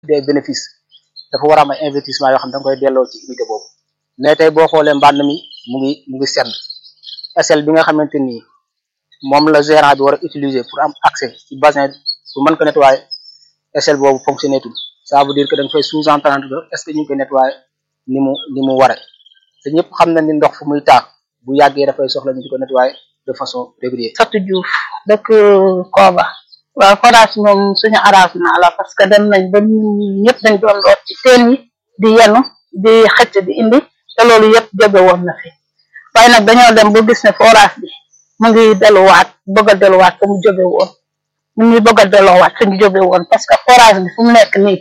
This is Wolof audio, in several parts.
des bénéfices dafa war a am ay investissement yoo xam ne da nga koy delloo ci unité boobu mais tey boo xoolee mbànd mi mu ngi mu ngi sedd échelle bi nga xamante ni moom la gérant bi war a utiliser pour am accès ci bassin pour mën ko nettoyer échelle boobu fonctionné tul ça veut dire que da nga fay sous-entendre que est-ce que ñu ngi koy nettoyer ni mu ni mu ware te ñëpp xam na ni ndox fu muy taa bu yàggee dafay soxla ñu di ko nettoyer de façon régulière. Fatou Diouf dëkk Koba waaw forage moom suñu arrangement la parce que dem nañ ba ñun ñëpp dañ doon root ci teen yi di yenu di xëcc di indi te loolu yëpp jóge woon na fi waaye nag dañoo dem ba gis ne forage bi mu ngi delluwaat bëgg a delluwaat fa mu jóge woon mu ngi bëgg a delluwaat fa ñu jóge woon parce que forage bi fu mu nekk nii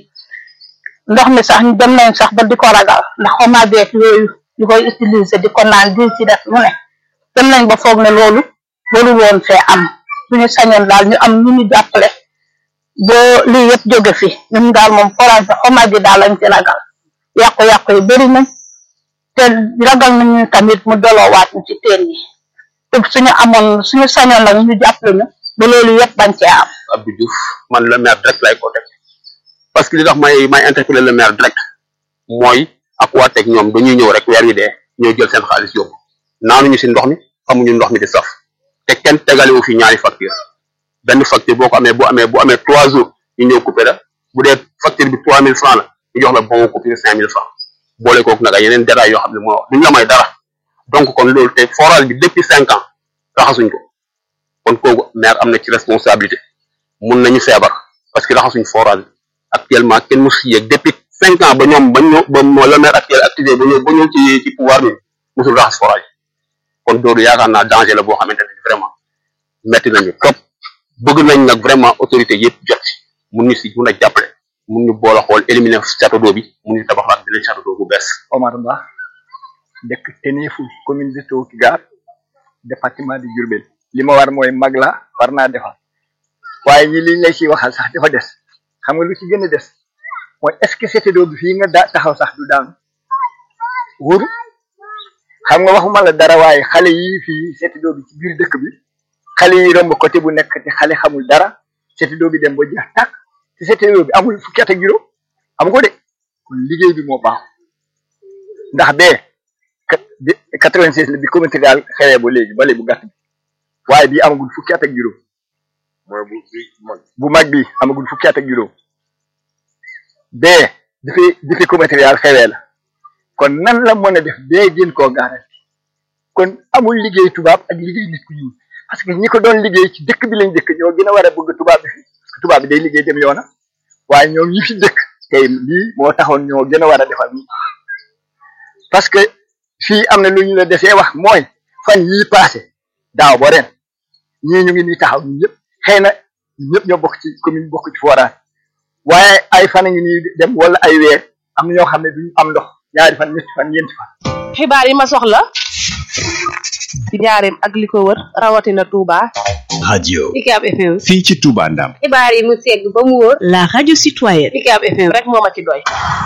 ndox mi sax dem nañ sax ba di ko ragal ndax xoma beek yooyu di koy utiliser di ko naan di ci def mu ne dem nañ ba foog ne loolu loolu woon fee am suñu sañoon daal ñu am ñu ñu jàppale ba lii yëpp jóge fi ñun daal moom forage bi xoma bi daal lañ ci ragal yàqu-yàqu yi bëri nañ te ragal nañu tamit mu doloowaat ñu ci teen yi te suñu amoon suñu sañoon nag ñu jàppale ñu ba loolu yëpp bañ cee am Abdou Diouf man le maire direct lay ko teg parce que li tax may may interpeller le maire direct mooy ak waa teg ñoom dañuy ñëw rek weer wi dee ñoo jël seen xaalis yóbbu naanuñu si ndox mi xamuñu ndox mi di saf te kenn tegalewu fi ñaari facture benn facture boo ko amee bu amee bu amee trois jours ñu ñëw coupé la bu dee facture bi trois mille francs la ñu jox la bon coupure cinq mille francs boole kooku nag ay yeneen détails yoo xam ne moo wax duñ la may dara donc kon loolu te forage bi depuis cinq ans raxasuñ ko kon kooku maire am na ci responsabilité mun nañu feebar parce que raxasuñ forage bi actuellement kenn mu si yéeg depuis cinq ans ba ñoom ba ñëw ba le maire actuel activé ba ñëw ba ñëw ci ci pouvoir bi musul raxas forage kon loolu yaakaar naa danger la boo xamante ne vraiment metti nañu trop bëgg nañ nag vraiment autorité yëpp jot ci mun ñu si mun a jàppale mun ñu boole xool éliminer château d'eau bi mun ñu tabaxaat beneen château d'eau bu bees Omar Ba dëkk Ténéfou commune de Tokigar département de Diourbel li ma war mooy mag la war naa defar waaye ñi liñ lay ci waxal sax dafa des xam nga lu ci gën a des mooy est-ce que château d'eau bi fii nga daa taxaw sax du daanu wóoru xam nga waxuma la dara waaye xale yi fii château d'eau bi ci biir dëkk bi xale yi romb côté bu nekk te xale xamul dara château d'eau bi dem ba jeex tàkk te château d'eau bi amul fukki at ak juróom am ko de kon liggéey bi moo baax ndax bee quatre-vingt-seize la bi communauté daal xewee ba léegi bale bu gàtt bi waaye bii amagul fukki at ak juróom mooy bu bi mag bu mag bi amagul fukki at ak juróom bee dafay dafay communauté daal xewee la kon nan la mën a def bee gën koo garanti kon amul liggéey tubaab ak liggéey nit ku ñuul parce que ñi ko doon liggéey ci dëkk bi lañ dëkk ñoo gën a war a bëgg tubaab bi fi parce que tubaab bi day liggéey dem yoona waaye ñoom ñi fi dëkk tey lii moo taxoon ñoo gën a war a defal nii parce que fii am na lu ñu la desee wax mooy fan yii passé daaw ba ren ñii ñu ngi nii taxaw ñun ñëpp xëy na ñun ñëpp ñoo bokk ci commune bokk ci forage waaye ay fan a ngi nii dem wala ay weer am na ñoo xam ne duñu am ndox ñaari fan ñetti fan ñeenti fan. xibaar yi ma soxla ci njaareem ak li ko wër rawatina Touba. radio Ucab FM. fii ci Touba Ndam xibaar yi mu segg ba mu wóor. la radio citoyenne Ucab FM rek moo ma ci doy.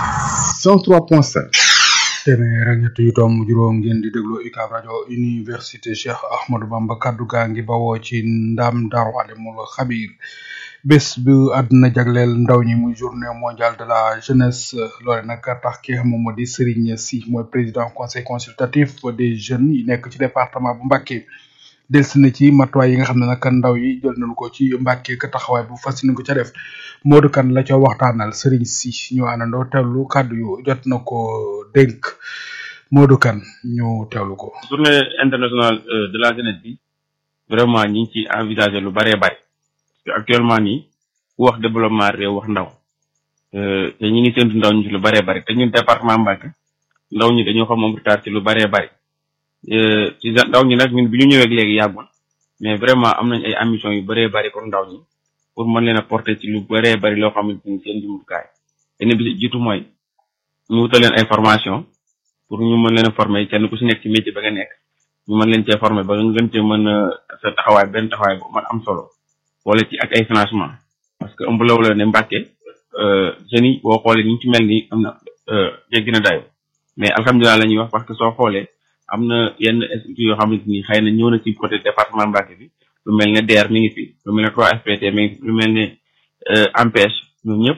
103.5 téeméer ak ñett yu tomb juróom ngeen di déglu UCAB rajo université Cheikh Ahmadou Bamba kaddu gaa ngi bawoo ci ndam Daaru Alimul Xabir bés bu àdduna jagleel ndaw ñi muy journée mondiale de la jeunesse loole nag tax ki xam moom moo di Serigne Sy mooy président conseil consultatif des jeunes yi nekk ci département bu Mbacké delsi na ci matuwaay yi nga xam ne nag ndaw yi jël nañu ko ci Mbacké ka taxawaay bu fas ko ca def Modou Kane la ca waxtaanal Serigne Sy ñu àndandoo teewlu kàddu yu jot na ko dénk Modou Kane ñu teewlu ko. journée internationale de la jeunesse bi vraiment ñi ngi ci envisager lu bëree bëri parce que actuellement nii ku wax développement réew wax ndaw te ñi ngi séntu ndaw ñi ci lu bëree bëri te ñun département Mbacké ndaw ñi dañoo xam moom retard ci lu bëree bëri ci ndaw ñi nag ñun bi ñu ñëwee léegi yàggul mais vraiment am nañ ay ambition yu bëree bëri pour ndaw ñi pour mën leen a porter ci lu bëree bëri loo xamante ni seen jumtukaay benn bi jiitu mooy ñu wutal leen ay formation pour ñu mën leen a former kenn ku si nekk ci métier ba nga nekk ñu mën leen cee former ba nga gën cee mën a sa taxawaay benn taxawaay bu mën am solo wala ci ak ay financement parce que ëmb law la ne Mbacké jeunes yi boo xoolee ñu ci mel ni am na jéggi na dayo mais alhamdulilah la ñuy wax parce que soo xoolee am na yenn instituts yoo xamante ni xëy na ñëw na ci côté département Mbacké bi lu mel ne DER mi ngi fi lu mel ne 3FPT mi ngi fi lu mel ne AMPEJ ñoom ñëpp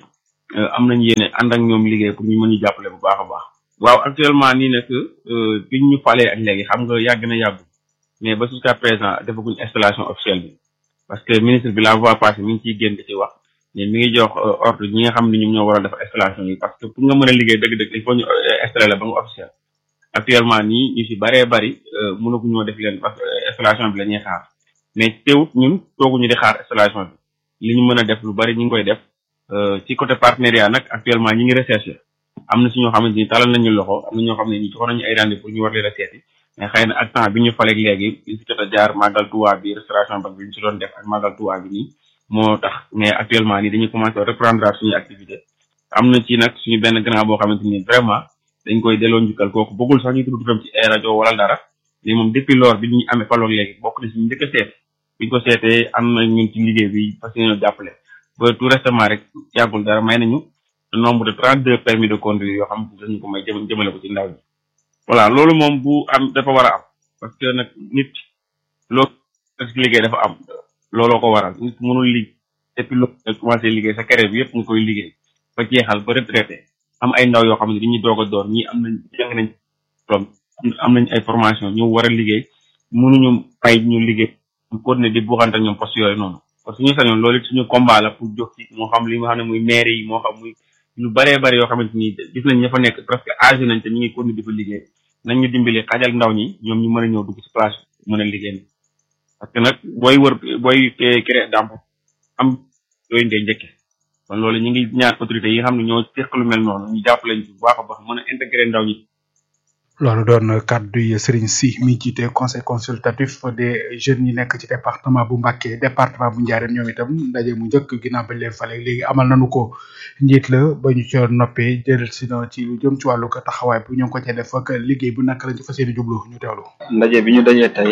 am nañ yéene ànd ak ñoom liggéey pour ñu mën ñu jàppale bu baax a baax. waaw actuellement nii nag bi ñu falee ak léegi xam nga yàgg na yàggu mais ba jusqu'à présent defaguñ installation officielle bi parce que ministre bi la voie passée mi ngi ciy génn di ci wax mais mi ngi jox ordre ñi nga xam ne ñoom ñoo war a def installation yi parce que pour nga mën a liggéey dëgg-dëgg il faut ñu installer la ba nga officiel actuellement nii ñu si bëree bëri mënaguñoo def leen parce que installation bi la ñuy xaar mais teewut ñun tooguñu di xaar installation bi li ñu mën a def lu bëri ñu ngi koy def ci côté partenariat nag actuellement ñi ngi recherché am na si ñoo xamante ni talal nañu loxo am na ñoo xam ne ñi joxoon nañu ay rendez pour ñu war leen a seeti mais xëy na ak temps bi ñu faleeg léegi li si jot a jaar màggal Tuubaa bi restauration ba bi ñu si doon def ak màggal Tuubaa bi nii moo tax mais actuellement nii dañuy commencé reprendre suñu activité am na ci nag suñu benn grand boo xamante ni vraiment dañ koy delloo njukkal kooku bëggul sax ñu tudd turam ci ay rajo wala dara mais moom depuis lors bi ñu amee faloog léegi bokk na si ñu njëkk a seet biñ ko seetee am na ñun ci liggéey bi parce que ñoo jàppale ba tout récemment rek yàggul dara may nañu nombre de trente deux permis de conduire yoo xam ne dañu ko may jëm jëmale ko ci ndaw ñi voilà loolu moom bu am dafa war a am parce que nag nit loolu ci liggéey dafa am looloo ko waral nit mënul liggéey depuis loolu nga commencé liggéey sa carrière bi yëpp nga koy liggéey ba jeexal ba retraité am ay ndaw yoo xam ne dañuy doog a door ñii am nañ jàng nañ diplôme am nañ ay formation ñu war a liggéey mënuñu may ñu liggéey ñu continuer di buuxante ñoom poste yooyu noonu parce que ñu sañoon loolu it suñu combat la pour jox ci moo xam li nga xam ne muy maire yi moo xam muy lu baree bari yoo xamante ni gis nañ ña fa nekk presque âgé nañ te ñu ngi continuer di fa liggéey nañ ñu dimbali xajal ndaw ñi ñoom ñu mën a ñëw dugg ci place mën a liggéey parce que nag booy wër booy créer d'emploi am yooyu ngay njëkke kon loolu ñu ngi ñaan autorités yi nga xam ne ñoo teq lu mel noonu ñu jàpp lañ ci bu baax a baax mën a intégrer ndaw ñi loolu doon kàddu yi Serigne Sy mi jiite conseil consultatif des jeunes yi nekk ci département bu Mbacké département bu Ndiarène ñoom itam ndaje mu njëkk ginnaaw bañ leen fale léegi amal nañu ko njiit la ba ñu ca noppee jël si na ci lu jëm ci wàllu ko taxawaay bu ñu ngi ko ca def ak liggéey bu naka lañ ci fas yéene jublu ñu teewlu. ndaje bi ñu dajee tey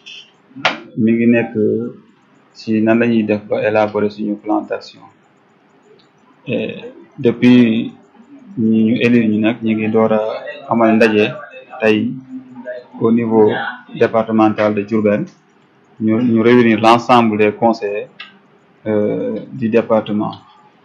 mi ngi nekk ci nan la ñuy def ba élaborer suñu plan d'action et depuis ñi ñu élire ñu nag ñu ngi door a amal ndaje. tey au niveau départemental de Diourbel ñu ñu réunir l'ensemble des conseillers euh, du département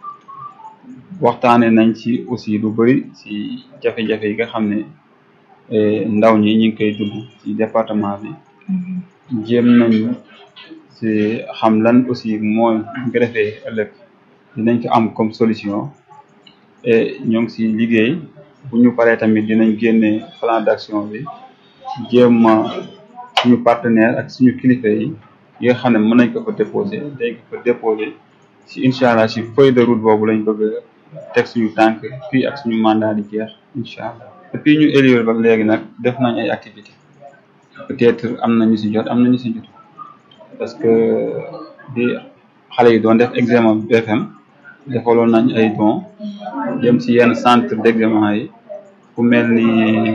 waxtaane nañ ci aussi lu bëri ci jafe-jafe yi nga xam ne ndaw ñi ñu ngi koy dugg ci département bi jéem nañu ci xam lan aussi mooy ñu ko defee ëllëg dinañ ko am comme solution et ñoo ngi ci liggéey bu ñu paree tamit dinañ génne plan d'action bi jéem a suñu partenaire ak suñu kilifa yi yi nga xam ne mën nañ ko fa déposer dañ ko fa déposer si incha allah si feuille de route boobu lañ bëgg a teg suñu tànk fii ak suñu mandat di jeex incha allah depuis ñu élire ba léegi nag def nañ ay activités peut-être am na ñu si jot am na ñu si jot parce que di xale yi doon def examen BFM defaloon nañ ay dons jëm si yenn centre d'examen yi ku mel ni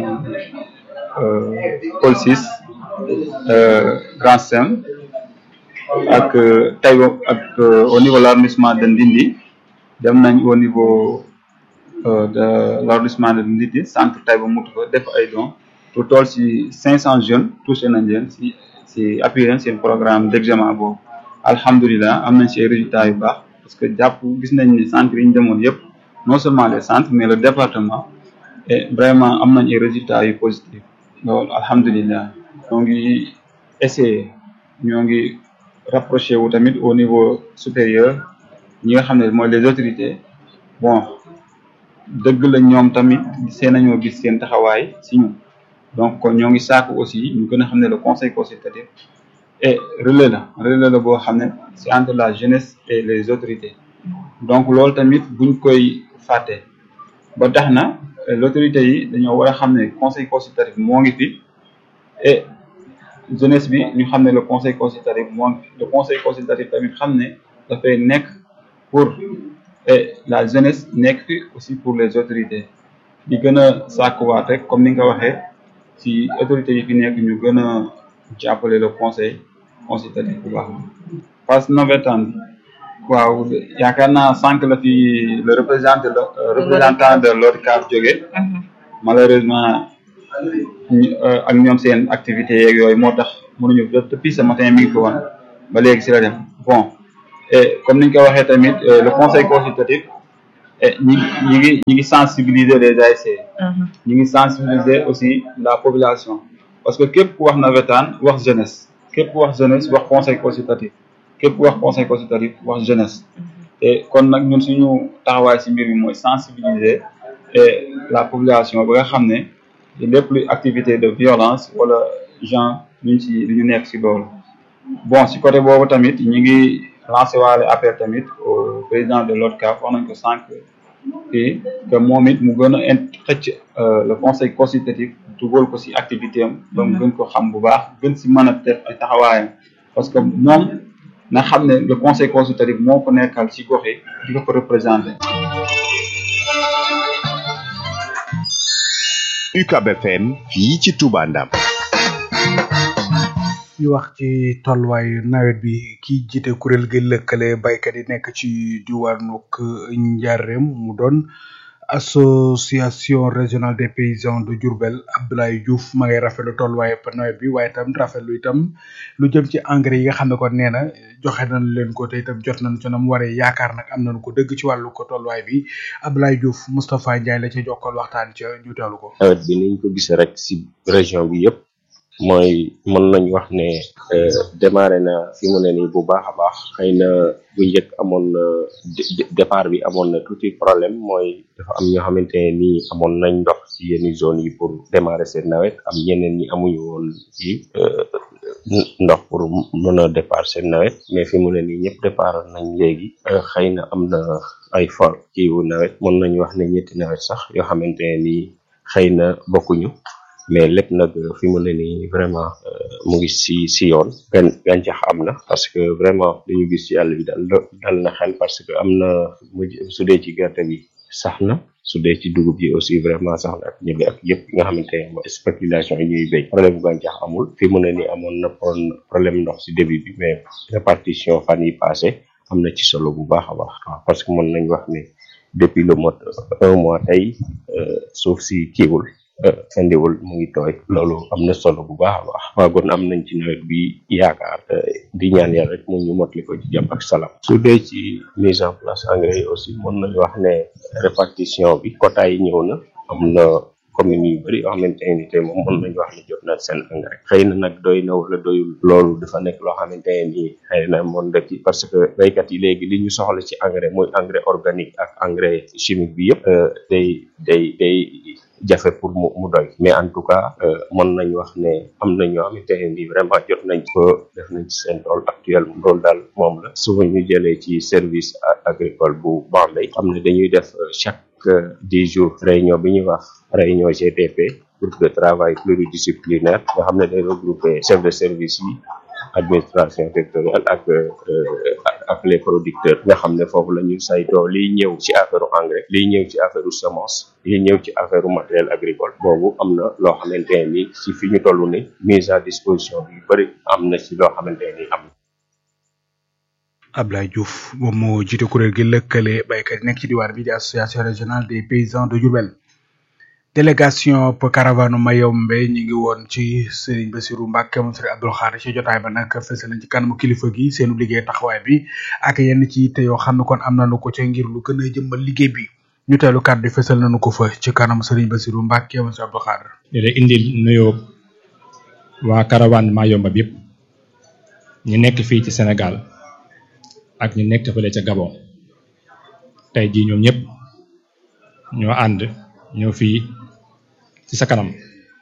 Paul VI Grand Sem ak Taïba ak au niveau de l'arrondissement de Ndindi dem nañ au niveau de l'arrondissement de Ndindi centre Taïba mutu fa def ay dons lu toll si cinq cent jeunes touché nañ leen si si appuyé leen seen programme d'examen boobu alhamdulilah am nañ si ay résultats yu baax parce que jàpp gis nañ ni centre yi ñu demoon yëpp non seulement les centres mais le département et vraiment am nañ ay résultats yu positifs loolu alhamdulilah ñoo ngi essayer ñoo ngi rapproché wu tamit au niveau supérieur ñi nga xam ne mooy les autorités bon dëgg la ñoom tamit seen nañoo gis seen taxawaay si ñun donc kon ñoo ngi sàkku aussi ñu gën a xam ne le conseil consultatif et relais la relais la boo xam ne c'est entre la jeunesse et les autorités donc loolu tamit buñ koy fàtte ba tax na l'autorité yi dañoo war a xam ne conseil consultatif moo ngi fi et jeunesse bi ñu xam ne le conseil consultatif moo ngi fi le conseil consultatif tamit xam ne dafay nekk pour et la jeunesse nekk fi aussi pour les autorités di gën a sàkkuwaat rek comme ni nga ko waxee ci autorités yi fi nekk ñu gën a jàppale le conseil consultatif bu baax phase navétane waaw yaakaar naa sànq la fi le représentant le représentant de l'ODCAV jóge malheureusement ak ñoom seen activités yeeg yooyu moo tax mënuñu depuis ce matin mi ngi fi woon ba léegi si la dem bon et comme ni ñu ko waxee tamit le conseil consultatif et ñi ñi ngi ñi ngi sensibiliser les ASC ñi ngi sensibiliser aussi la population parce que képp ku wax nawetaan wax jeunesse képp ku wax jeunesse wax conseil consultatif képp ku wax conseil consultatif wax jeunesse te kon nag ñun suñu taxawaay si mbir mi mooy sensibiliser et la population ba nga xam ne lépp luy activité de violence wala genre luñ si lu ñu nekk si loolu bon si côté boobu tamit ñi ngi lancé waale appel tamit au président de l'ODCAV wax nañ ko sànq fii que moom it mu gën a in xëcc le conseil consultatif dugal ko si activité am ba mu gën ko xam bu baax gën si mën a def ay taxawaayam parce que moom na xam ne le conseil consultatif moo ko nekkal si gox yi di ko ko représenté UCAB FM fii ci Touba Ndam ñu wax ci tolluwaayu nawet bi ki jiite kuréel gi lëkkale baykat yi nekk ci diwaanuk Njaarem mu doon association régionale des paysans de Diourbel Abdoulaye Diouf ma ngay rafetlu tolluwaayu nawet bi waaye itam rafetlu itam lu jëm ci engrais yi nga xam ne kon nee na joxe nañ leen ko te itam jot nañ ci nam waree yaakaar nag am nañu ko dëgg ci wàllu ko tolluwaay bi Abdoulaye Diouf Moustapha Ndiaye la ca jokkal waxtaan ca ñu teewlu ko. nawet bi niñ ko gisee rek si région bi yëpp. mooy mën nañ wax ne démarré na fi mu ne nii bu baax a baax xëy na bu njëkk amoon na départ bi amoon na tuuti problème mooy dafa am ñoo xamante ne nii amoon nañ ndox ci yenn zone yi pour démarrer seen nawet am ñeneen ñi amuñu woon ci ndox pour mën a départ seen nawet mais fi mu ne nii ñëpp départ nañ léegi xëy na am na ay for kiiwu nawet mën nañ wax ne ñetti nawet sax yoo xamante ne nii xëy na bokkuñu mais lépp nag fi mu ne nii vraiment mu ngi si si yoon gan gàncax am na parce que vraiment dañu gis ci àll bi dal dal na xel parce que am na mu su dee ci gerte gi sax na su dee ci dugub yi aussi vraiment sax na ak ñebe ak yëpp nga xamante ne mooy spéculation yi ñuy béy problème bu gàncax amul fi mu ne nii amoon na problème ndox si début bi mais répartition fan yi passé am na ci solo bu baax a baax waaw parce que mën nañ wax ne depuis le mois un mois tey suuf si kiiwul indiwul mu ngi tooy loolu am na solo bu baax a baax waagoon am nañ ci nawet bi yaakaar di ñaan yàlla rek mu ñu motali ko ci jàmm ak salaam su dee ci mise en place engrais yi aussi mën nañu wax ne répartition bi quota yi ñëw na am na commune yu bëri yoo xamante ne tey moom mën nañu wax ne jot na seen engrais xëy na nag doy na wala doyul loolu dafa nekk loo xamante ne nii xëy na moon def ci parce que béykat yi léegi li ñu soxla ci engrais muy engrais organique ak engrais chimique bi yëpp day day day jafe pour mu mu doy mais en tout cas mën nañ wax ne am na ñoo xamante ne nii vraiment jot nañ ko def nañ ci seen tool actuel loolu daal moom la souvent ñu jëlee ci service agricole bu Bambey xam ne dañuy def chaque dix jours réunion bi ñuy wax réunion GTP groupe de travail pluridisciplinaire nga xam ne day regrouper chef de service yi administration territoriale ak ak les producteurs nga xam ne foofu la ñu saytoo liy ñëw ci affaire engrais liy ñëw ci affaire semence liy ñëw ci affaire matériel agricole boobu am na loo xamante ne ni ci fi ñu toll ni mise à disposition bi bëri am na ci loo xamante ne ni am Ablaye Diouf moom moo jiite kuréel gi lëkkale baykat yi nekk ci diwaan bi di association régionale des paysans de Diourbel délégation pour caravane Mayombe ñi ngi woon ci Serigne Bassirou Mbacke moom Serigne Abdou Khadre ci jotaay ba nag fësal nañ ci kanamu kilifa gi seenu liggéey taxawaay bi ak yenn ci te yoo xam ne kon am nañu ko ca ngir lu gën a jëmmal liggéey bi ñu teelu kàddu yi fësal nañu ko fa ci kanam Serigne Bassirou Mbacke moom Serigne Abdou Khadre di la indil nuyoo waa caravane Mayombe bi yëpp ñu nekk fii ci Sénégal ak ñu nekk fële ca Gabon tey jii ñoom ñëpp ñoo ànd ñoo fii ci sa kanam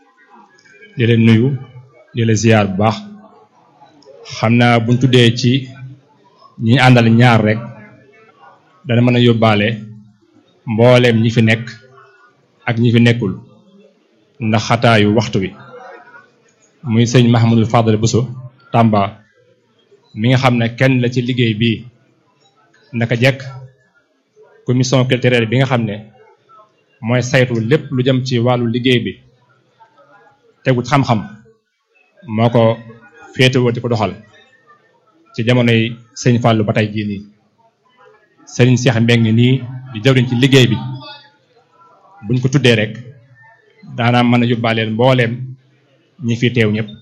di leen nuyu di la ziar bu baax xam naa buñ tuddee ci ñi àndal ñaar rek dana mën a yóbbaale mbooleem ñi fi nekk ak ñi fi nekkul ndax xataayu waxtu wi muy sëñ Mahamadul Fadal Bousso Tamba mi nga xam ne kenn la ci liggéey bii naka jekk commission culturelle bi nga xam ne mooy saytu lépp lu jëm ci wàllu liggéey bi tegut xam-xam moo ko féetewoo di ko doxal ci jamonoy sëñ Fallou ba tey jii nii sëriñ Cheikh Mbeng nii di jawriñ ci liggéey bi buñ ko tuddee rek daanaa mën a yóbbaaleel mbooleem ñi fi teew ñëpp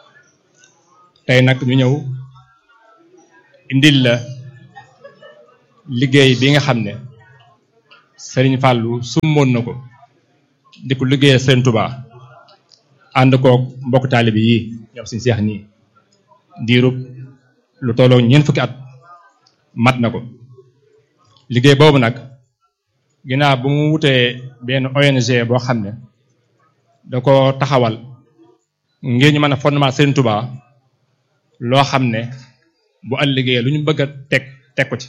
tey nag ñu ñëw indil la liggéey bi nga xam ne Serigne Fallou summoon na ko di ko liggéeyal Serigne Touba ànd koog mbokk taalibe yi ñoom suñu seex nii diirub lu tolloo ñeent fukki at mat na ko liggéey boobu nag ginnaaw bu mu wutee benn ONG boo xam ne da ko taxawal ngir ñu mën a fondement Serigne Touba loo xam ne bu ëllëgee lu ñu bëgg a teg teg ko ci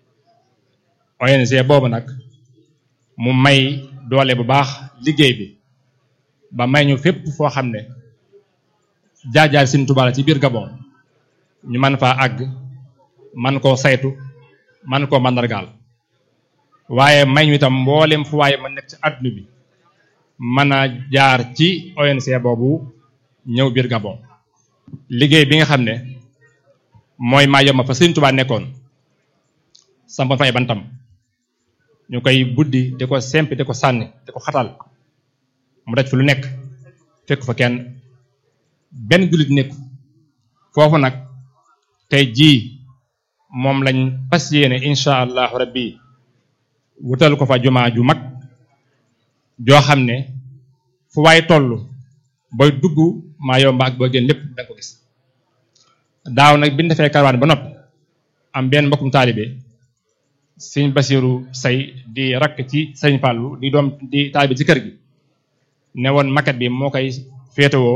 ONG boobu nag mu may doole bu baax liggéey bi ba may ñu fépp foo xam ne jaar-jaar Serigne Touba la ci biir Gabon ñu mën faa àgg man koo saytu man koo mandargaal waaye may ñu itam mboolem fu waaye ma nekk ci àdduna bi mën a jaar ci ONC boobu ñëw biir Gabon liggéey bi nga xam ne mooy maa yomba fa Serigne Touba nekkoon sampoon fa ay bantam ñu koy buddi di ko sempi di ko sànni di ko xatal mu daj fi lu nekk fekk fa kenn benn jullit nekku foofu nag tey jii moom lañ fas yéene incha allahu rabbi wutal ko fa jumaa ju mag joo xam ne fu waay toll booy dugg maa yomba ak booy génn lépp danga ko gis daaw nag bi ñu defee karawaan ba noppi am benn mbokkum taalibe sëñ Basiru say di rakk ci sëñ Fàllu di doom di taalibe ci kër gi ne woon maquette bi moo koy féetewoo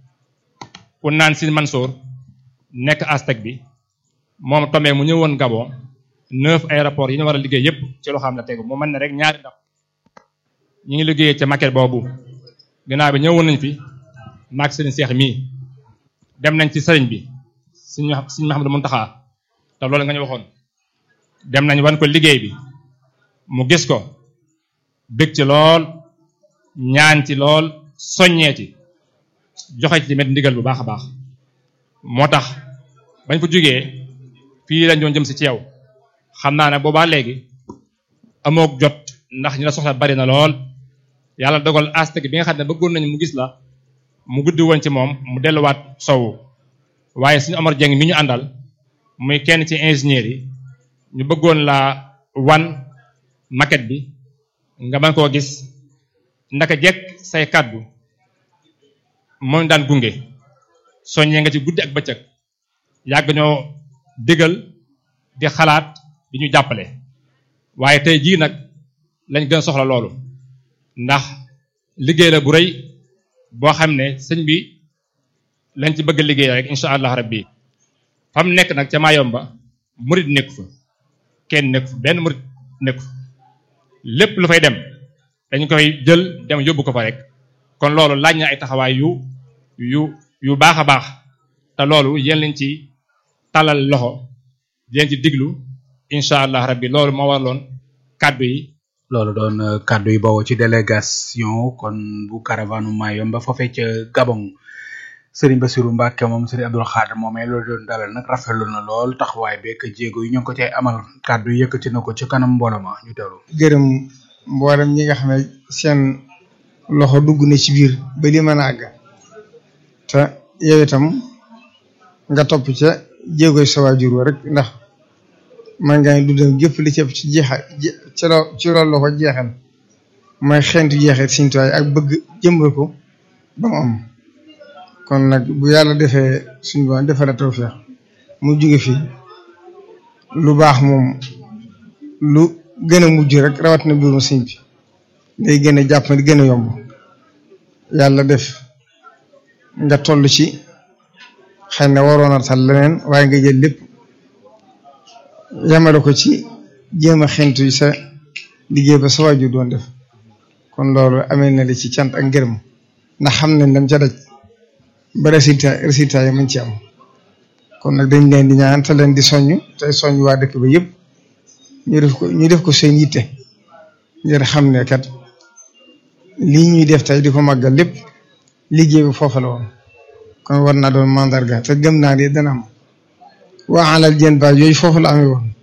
ku naan si Mansour nekk Aztec bi moom tomee mu ñëwoon Gabon neuf aéroport yi ñu war a liggéey yépp ci loo xam ne tegu mu mën ne rek ñaari ndax ñu ngi liggéeyee ca maquette boobu ginnaaw bi ñëwoon nañ fi maag sëriñ Seex mii dem nañ ci sëriñ bi suñu suñu Mahamadu Muntaxa te loolu nga ñu waxoon dem nañ wan ko liggéey bi mu gis ko bég ci lool ñaan ci lool soññee ci joxe ci tamit ndigal bu baax a baax moo tax bañ fa jógee fii lañ doon jëm si ci yow xam naa ne boobaa léegi amook jot ndax ñi la soxla bari na lool yàlla dogal Aztec bi nga xam ne bëggoon nañu mu gis la mu guddi woon ci moom mu delluwaat sowu waaye suñu Omar Dieng mi ñu àndal muy kenn ci ingénieur yi ñu bëggoon laa wan maquette bi nga mën koo gis ndaka jekk say kàddu mooy daan gunge soññee nga ci guddi ak bëccëg yàgg ñoo digal di xalaat di ñu jàppale waaye tey jii nag lañ gën a soxla loolu ndax liggéey la bu rëy boo xam ne sëñ bi lañ ci bëgg a liggéey rek incha allah rabbi fam nekk nag ca Mayomba murit nekku fa kenn nekku fa benn murit nekku fa lépp lu fay dem dañ koy jël dem yóbbu ko fa rek kon loolu laaj na ay taxawaay yu yu yu baax a baax te loolu yéen lañ ci talal loxo yéen ci diglu incha allah rabbi loolu moo waraloon kàddu yi loolu doon kàddu yi bawoo ci délégation kon bu caravane Mayomba foofee ca Gabon Serigne Bassirou Mbacke moom Serigne Abdoul Khadr moomee loolu doon dalal nag rafetlu na lool taxawaay beeg jéego yi ñu ngi ko cay amal kàddu yi yëkkati na ko ci kanam mbooloo ma ñu teewlu. gërëm mboolem ñi nga xam ne seen loxo dugg na ci biir ba li mën a àgg te yow itam nga topp ca jéegoy sa waajur wa rek ndax man ngaa du dem jëpp li ci ci jeexa ci loo ci loolu la ko jeexal mooy xeentu jeexit Sëriñ Tuubaa ak bëgg jëmbal ko ba mu am kon nag bu yàlla defee suñu borom defal la tawfeex mu jóge fi lu baax moom lu gën a mujj rek rawatina mbirum sëñ bi day gën a jàpp di gën a yomb yàlla def nga toll ci xëy na waroon a tal leneen waaye nga jël lépp yamale ko ci jéem a xentu sa liggéey ba sa waajur doon def kon loolu amee na li ci cant ak ngërëm ndax xam nañ dem ca daj ba résultat résultat yi mañ ci am kon nag dañ leen di ñaan te leen di soññ tey soññ waa dëkk ba yëpp ñu def ko ñu def ko seen yitte ngir xam ne kat lii ñuy def tey di ko màggal lépp liggéey bi foofa la woon kon war naa doon mandarga te gëm naa ne dana am waa alal jën ba yooyu foofu la amee woon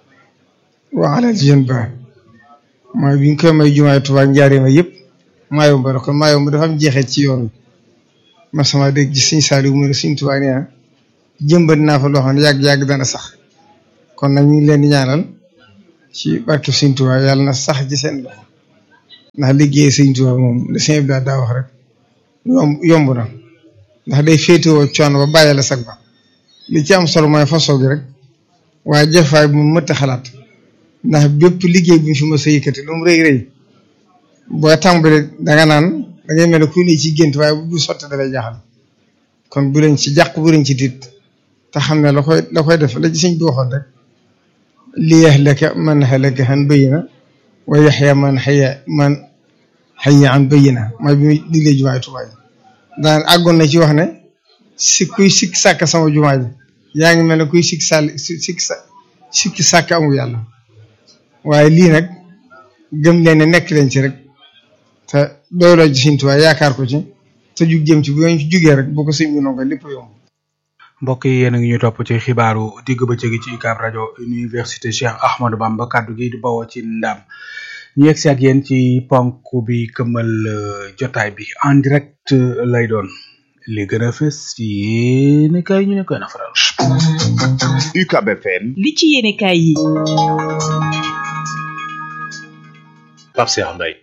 waa alal jën ba mooy bi ñu koy may jumaay Tuubaa njaareema yëpp Mayomba la kon Mayomba dafa am jeexee ci yoon wi ma sama dégg ci Sëñ Saaliw mu ne Sëñ Tuubaa nee na jëmbat naa fa loo xam ne yàgg-yàgg dana sax kon nag ñu ngi leen di ñaanal ci barke Sëñ Tuubaa yàlla na sax ci seen loxo ndax liggéey Sëñ Tuubaa moom li sëñ bi daa wax rek yomb yomb na ndax day féetewoo coono ba bàyyi la sag ba li ci am solo mooy façon gi rek waaye jafaay bi mu mëtt xalaat ndax bépp liggéey bu ñu fi mës a yëkkati lu mu rëy rëy boo tàmbalee danga naan da ngay mel ne ku ne ci gént waaye bu sotti dafay jaaxal kon bu leen ci jàq bu leen ci tiit te xam ne la koy la koy def la ci sëñ bi waxoon rek li yahlaka man halaka an bayyina wa yaxya man xaya man xaya an bayyina mooy bi muy diglee jumaay Tuubaa ji daan àggoon na ci wax ne si kuy sikk sàkk sama jumaa ji yaa ngi mel ne kuy sikk sàll sikk sa sikki sàkk amul yàlla waaye lii nag gëm leen ne nekk leen ci rek te dooloo ji Sëñ Tuubaa yaakaar ko ci te jug jëm ci bu ñu jugee rek boo ko sëñ bi nonga lépp yomb mbokk yi yéen a ngi ñu topp ci xibaaru digg bëccëg ci UCAB rajo université Cheikh Ahmadou Bamba kaddu gi di bawoo ci ndam ñu yegg si ak yéen ci ponk bi këmmal jotaay bi en direct lay doon li gën a fës ci yéen kay ñu ne koy nafaral. UCAB FM. li ci yéene kaay yi. Pape Cheikh Mbaye.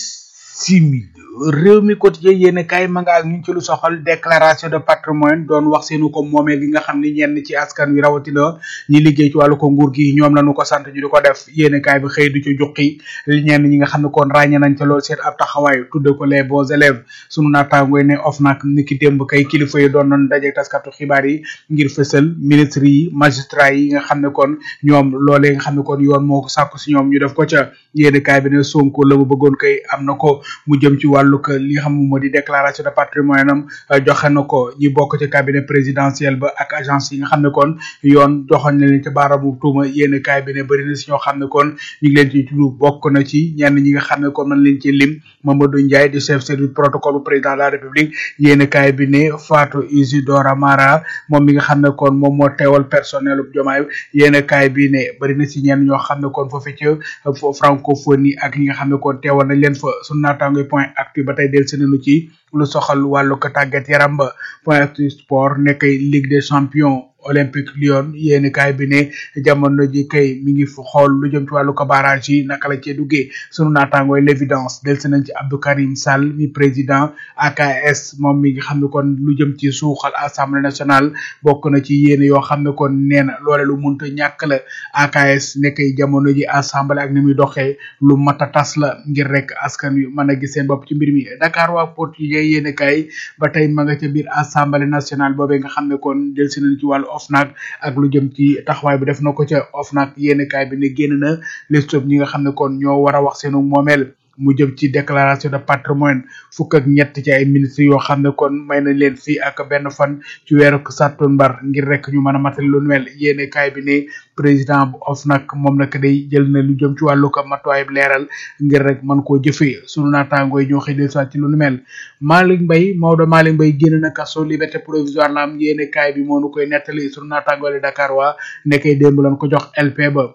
bisimil réew mi quotidien yéen kaay ma nga ak ñu ci lu soxal déclaration de patrimoine doon wax seenu ko moomeel gi nga xam ne ñenn ci askan wi rawatina ñi liggéey ci wàllu ko nguur gi ñoom lañu ko sant ñu di ko def yéen kaay bi xëy du ci juqi ñenn ñi nga xam ne kon ràññe nañ ca loolu seen ab taxawaay tudde ko les bons élèves sunu naataangooy ne OFNAC ni ki démb kay kilifa yi doon nañ daje taskatu xibaar yi ngir fësal ministre yi magistrat yi nga xam ne kon ñoom loolee nga xam ne kon yoon moo ko sàkku si ñoom ñu def ko ca yéen kaay bi ne Sonko la mu bëggoon kay am na ko mu jëm ci wàllu que li nga xam moo di déclaration de patrimoine am joxe na ko ñi bokk ci cabinet présidentiel ba ak agence yi nga xam ne kon yoon joxoon na leen ci baaramu tuuma yéen kaay bi ne bëri na si ñoo xam ne kon ñu ngi leen ci tudd bokk na ci ñenn ñi nga xam ne kon man leen ci lim Mamadou Ndiaye di chef service protocole bu président de la république yéen kaay bi ne Fatou Isidora Mara moom mi nga xam ne kon moom moo teewal personnel bu jomaay yéen kaay bi ne bëri na si ñenn ñoo xam ne kon foofu ci francophonie ak ñi nga xam ne kon teewal nañ leen fa sunu naataangoy point actu ba tey del si nañu ci lu soxal wàllu ko tàggat yaram ba point actu sport nekkay ligue des champions olympique lyon yéeni kaay bi ne jamono ji kay mi ngi fu xool lu jëm ci wàllu ko barrage yi naka la cee duggee sunu naataangooy l'évidence del si nañ ci Abdou Karim Sall mi président AKS moom mi nga xam ne kon lu jëm ci suuxal assemblée nationale bokk na ci yéene yoo xam ne kon nee na loole lu munta ñàkk la AKS nekkay jamono ji assemblée ak ni muy doxee lu mat a tas la ngir rek askan wi mën a gis seen bopp ci mbir mi Dakar waa pot yi yéene kaay ba tey ma nga ca biir assemblée nationale boobee nga xam ne kon del si nañ ci wàllu OFNAC ak lu jëm ci taxawaay bi def na ko ca OFNAC yéen kaay bi ne génn na liste ñi nga xam ne kon ñoo war a wax seenu moomeel mu jëm ci déclaration de patrimoine fukk ak ñett ci ay ministres yoo xam ne kon may nañ leen fii ak benn fan ci weeru sàttumbar ngir rek ñu mën a matal lu mel yéene kaay bi ne président bu OFNAC moom nag day jël na lu jëm ci wàllu ko matuwaay leeral ngir rek mën koo jëfee sunu naataangoo yi ñoo xëy del ci lu nu mel Malick Mbaye Maodo Malick Mbaye génn na kaso liberté provisoire la am yéene kaay bi moo nu koy nettali sunu naataangoo li Dakar waa nekkee démb lañ ko jox LP ba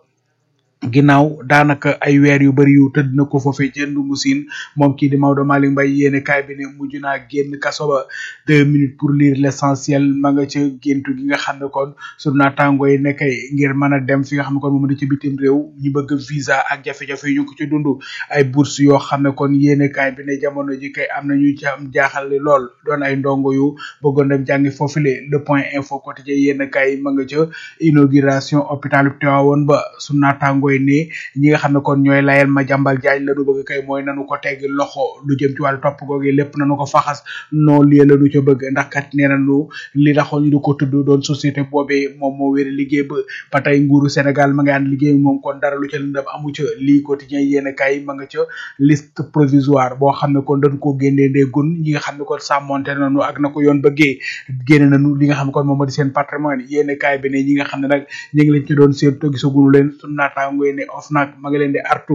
ginnaaw daanaka ay weer yu bari yu tëdd na ko foofee ca Ndungu Siin moom kii di Maodo Malick Mbaye yéene kaay bi ne mujj naa génn kaso ba deux minutes pour lire l'essentiel ma nga ca géntu gi nga xam ne kon sunu naataangoo yi nekkay ngir mën a dem fi nga xam ne kon moom di ci bitim réew ñu bëgg visa ak jafe-jafe yi ñu ko ci dund ay bourse yoo xam ne kon yéene kaay bi ne jamono ji kay am na ñu ci am jaaxal lool doon ay ndongo yu bëggoon dem jàngi foofule le point info quotidien yéene kaay ma nga ca inauguration hôpital Tivaouane ba sunu naataangoo yi ne ñi nga xam ne kon ñooy layal ma jàmbal jaaj la nu bëgg kay mooy nanu ko tegg loxo lu jëm ci wàllu topp googu lépp nanu ko faxas noo lii la nu ca bëgg ndax kat nee nañu li taxoon ñu di ko tudd doon société boobee moom moo wéri liggéey ba ba tey nguuru Sénégal ma nga ànd liggéey moom kon dara lu ca lëndam amu ca lii quotidien yéen kay ma nga ca liste provisoire boo xam ne kon dañ koo génnee ndeegun ñi nga xam ne kon sàmmonte nañu ak na ko yoon bëggee génne nañu li nga xam ne kon moom moo di seen patrimoine yéen kay bi ne ñi nga xam ne nag ñu ngi leen ci doon seen to gisagunu leen sunu naataango yi ne OFNAC ma nga leen di artu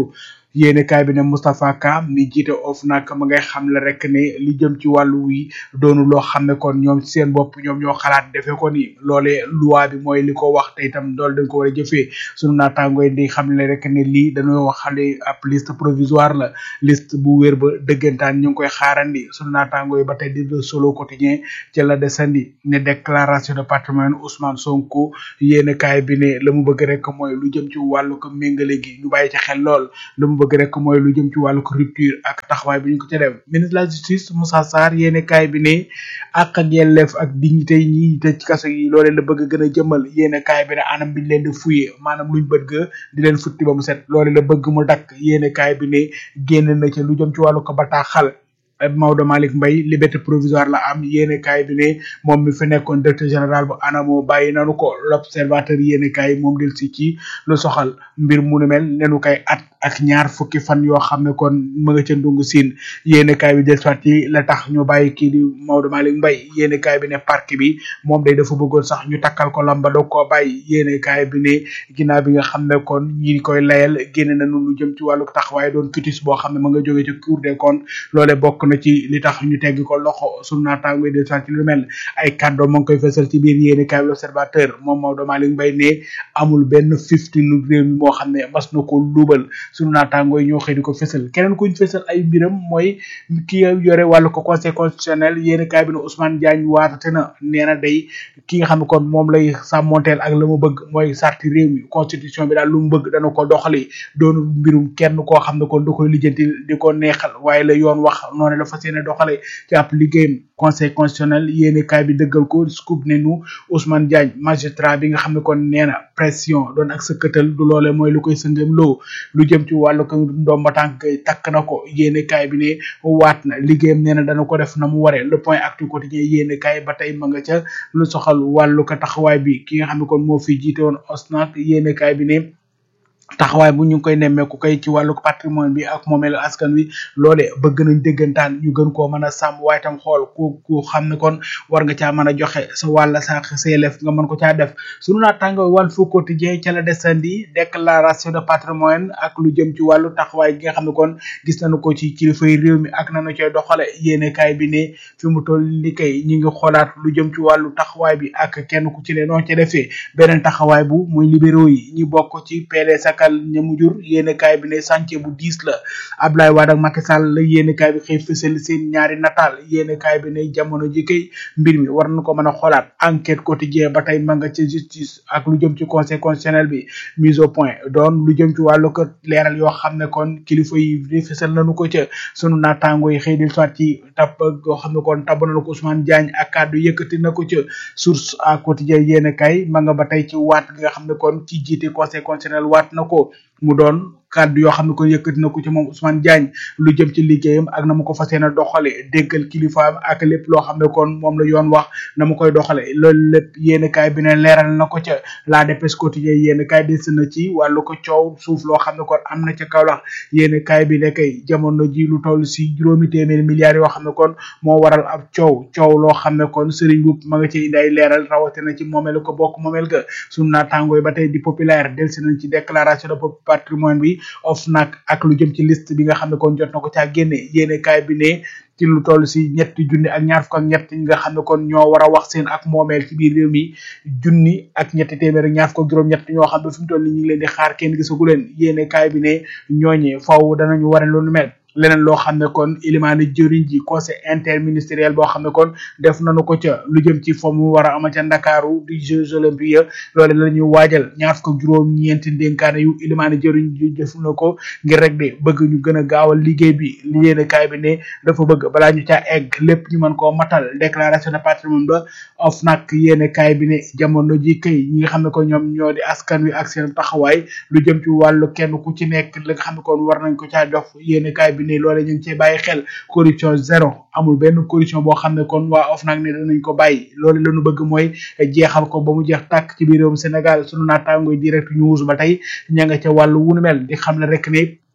yéene kaay bi ne Moustapha Ka mi jiite OFNAC ma ngay xam le rek ne li jëm ci wàllu wi doonu loo xam ne kon ñoom ci seen bopp ñoom ñoo xalaat defee ko ni loolee loi bi mooy li ko wax te itam loolu dañ ko war a jëfee sunu naataangooy di xam le rek ne lii dañoo waxale ab liste provisoire la liste bu wér ba dëggantaan ñu ngi koy xaarandi sunu naataangooy ba tey di le solo quotidien ci la desandi ne déclaration de patrimoine Ousmane Sonko yéene kaay bi ne la mu bëgg rek mooy lu jëm ci wàllu ko méngale gi ñu bàyyi ci xel lool la mu bëgg rek mooy lu jëm ci wàllu ko rupture ak taxawaay bi ñu ko ca def ministre de la justice Moussa Sarr yéene kaay bi ne ak ak yelleef ak dignité yi ñi tëj ci kaso yi loolee la bëgg gën a jëmal yéene kaay bi ne anam biñ leen di fuye maanaam luñ bëgg di leen futti ba mu set loolee la bëgg mu dakk yéene kaay bi ne génn na ci lu jëm ci wàllu ko bataaxal Maodo Malick Mbaye liberté provisoire la am yéene kaay bi ne moom mi fi nekkoon directeur général bu ANAMO bàyyi nanu ko l'observateur yéene kaay moom del si ci lu soxal mbir mu nu mel nenu kay at ak ñaar fukki fan yoo xam ne kon mu nga ca ndungu siin yéene kaay bi del soit yi la tax ñu bàyyi kii di Maodo Malick Mbaye yéene kaay bi ne parc bi moom day dafa bëggoon sax ñu takkal ko lamba doog koo bàyyi yéene kaay bi ne ginnaaw bi nga xam ne kon ñi koy layal génne nañu lu jëm ci wàllu taxawaay doon kitis boo xam ne ma nga jóge ci cour des comptes loole bokk na ci li tax ñu tegg ko loxo sunu naataango yi del soit ci lu mel ay kàddo mo ngi koy fësal ci biir yéene kaay bi l'observateur moom Maodo Malick Mbaye ne amul benn fifty lu réew mi moo xam ne mas na ko luubal sunu naataango yi ñoo xëy di ko fësal keneen kuñ fësal ay mbiram mooy ki yore wàllu ko conseil constitutionnel yéeni kaay bi ne Ousmane Diagne waatate na nee na day ki nga xam ne kon moom lay sàmmonteel ak la mu bëgg mooy sarti réew mi constitution bi daal lu mu bëgg dana ko doxali doonu mbirum kenn koo xam ne kon da koy lijjanti di ko neexal waaye la yoon wax noonu la fas yéene doxale ci ab liggéeyam conseil constitutionnel yéeni kaay bi dëggal ko scoop ne nu Ousmane Diagne magistrat bi nga xam ne kon nee na pression doon ak sëkkatal du loole mooy lu koy sëngam loo lu jëm ci wàllu ko ndomba tànk takk na ko yéene kaay bi ne waat na liggéeyam nee na dana ko def na mu waree le point actu quotidien yéene kaay ba tey ma nga ca lu soxal wàllu ko taxawaay bi ki nga xam ne kon moo fi jiite woon OSNAC yéene kaay bi ne taxawaay bu ñu ngi koy nemmeeku kay ci wàllu patrimoine bi ak moomeelu askan wi loole bëgg nañ déggantaan ñu gën koo mën a sàmm waaye tam xool ku ku xam ne kon war nga caa mën a joxe sa wàll sa seelef nga mën ko caa def sunu naataango wàll fu quotidien ca la desandi déclaration de patrimoine ak lu jëm ci wàllu taxawaay gi nga xam ne kon gis nañu ko ci kilifay réew mi ak nañu cay doxale yéene kaay bi ne fi mu toll ni kay ñi ngi xoolaat lu jëm ci wàllu taxawaay bi ak kenn ku ci ne noonu ca defee beneen taxawaay bu muy libéraux yi ñi bokk ci PDS ak ñamu jur yéene kaay bi ne chantier bu diis la Ablaye Wade ak Macky Sall la yéene kaay bi xëy fësal seen ñaari nataal yéene kaay bi ne jamono ji kay mbir mi war na ko mën a xoolaat enquête quotidien ba tey ma nga ca justice ak lu jëm ci conseil constitutionnel bi mise au point doon lu jëm ci wàllu ko leeral yoo xam ne kon kilifa yi di fësal nañu ko ca sunu naataango yi xëy di soit ci tab yoo xam ne kon tab na ko Ousmane Diagne ak kàddu yëkkati na ko ca source à quotidien yéene kaay ma nga ba tey ci waat gi nga xam ne kon ci jiite conseil constitutionnel waat na ko mu doon kàddu yoo xam ne ko yëkkati na ko ci moom Ousmane Diagne lu jëm ci liggéeyam ak na mu ko fas yéene doxale déggal kilifaam ak lépp loo xam ne kon moom la yoon wax na mu koy doxale loolu lépp yéen kaay bi ne leeral na ko ca la dépêche quotidien yéen kaay des na ci wàllu ko coow suuf loo xam ne kon am na ca Kaolack yéen kaay bi ne kay jamono ji lu toll si juróomi téeméeri milliards yoo xam ne kon moo waral ab coow coow loo xam ne kon Serigne Boub ma nga ci indi ay leeral rawatina ci moomeel ko bokk moomeel ga sunu naataangoo yi ba tey di populaire delsi nañ ci déclaration de patrimoine bi OFNAC ak lu jëm ci liste bi nga xam ne kon jot na ko caa génne yéene kaay bi ne ci lu toll si ñetti junni ak ñaar fukk ak ñett ñi nga xam ne kon ñoo war a wax seen ak moomeel ci biir réew mi junni ak ñetti téeméer ak ñaar fukk ak juróom-ñett ñoo xam ne fi mu toll ni ñu ngi leen di xaar kenn gisagu leen yéene kaay bi ne ñooñee faw danañu ware lu nu mel leneen loo xam ne kon ilimaani jëriñ ji conseil interministériel boo xam ne kon def nañu ko ca lu jëm ci fo mu war a ama ca ndakaaru di jeux olympiques loole la ñuy waajal ñaar fukk ak juróom ñeenti ndénkaane yu ilimaani jëriñ ji def na ko ngir rek de bëgg ñu gën a gaawal liggéey bi li yéene kaay bi ne dafa bëgg balaa ñu caa egg lépp ñu mën koo matal déclaration de patrimoine ba of nag yéene kaay bi ne jamono ji kay ñi nga xam ne ko ñoom ñoo di askan wi ak seen taxawaay lu jëm ci wàllu kenn ku ci nekk la nga xam ne kon war nañ ko caa jox yéene kaay bi ne loole ñu ngi cee bàyyi xel corruption zéro amul benn corruption boo xam ne kon waa OFNAC ne danañ ko bàyyi loolu la ñu bëgg mooy jeexal ko ba mu jeex tàkk ci biir réewum Sénégal sunu naataangoy direct news ba tey ña nga ca wàllu wunu mel di xam ne rek ne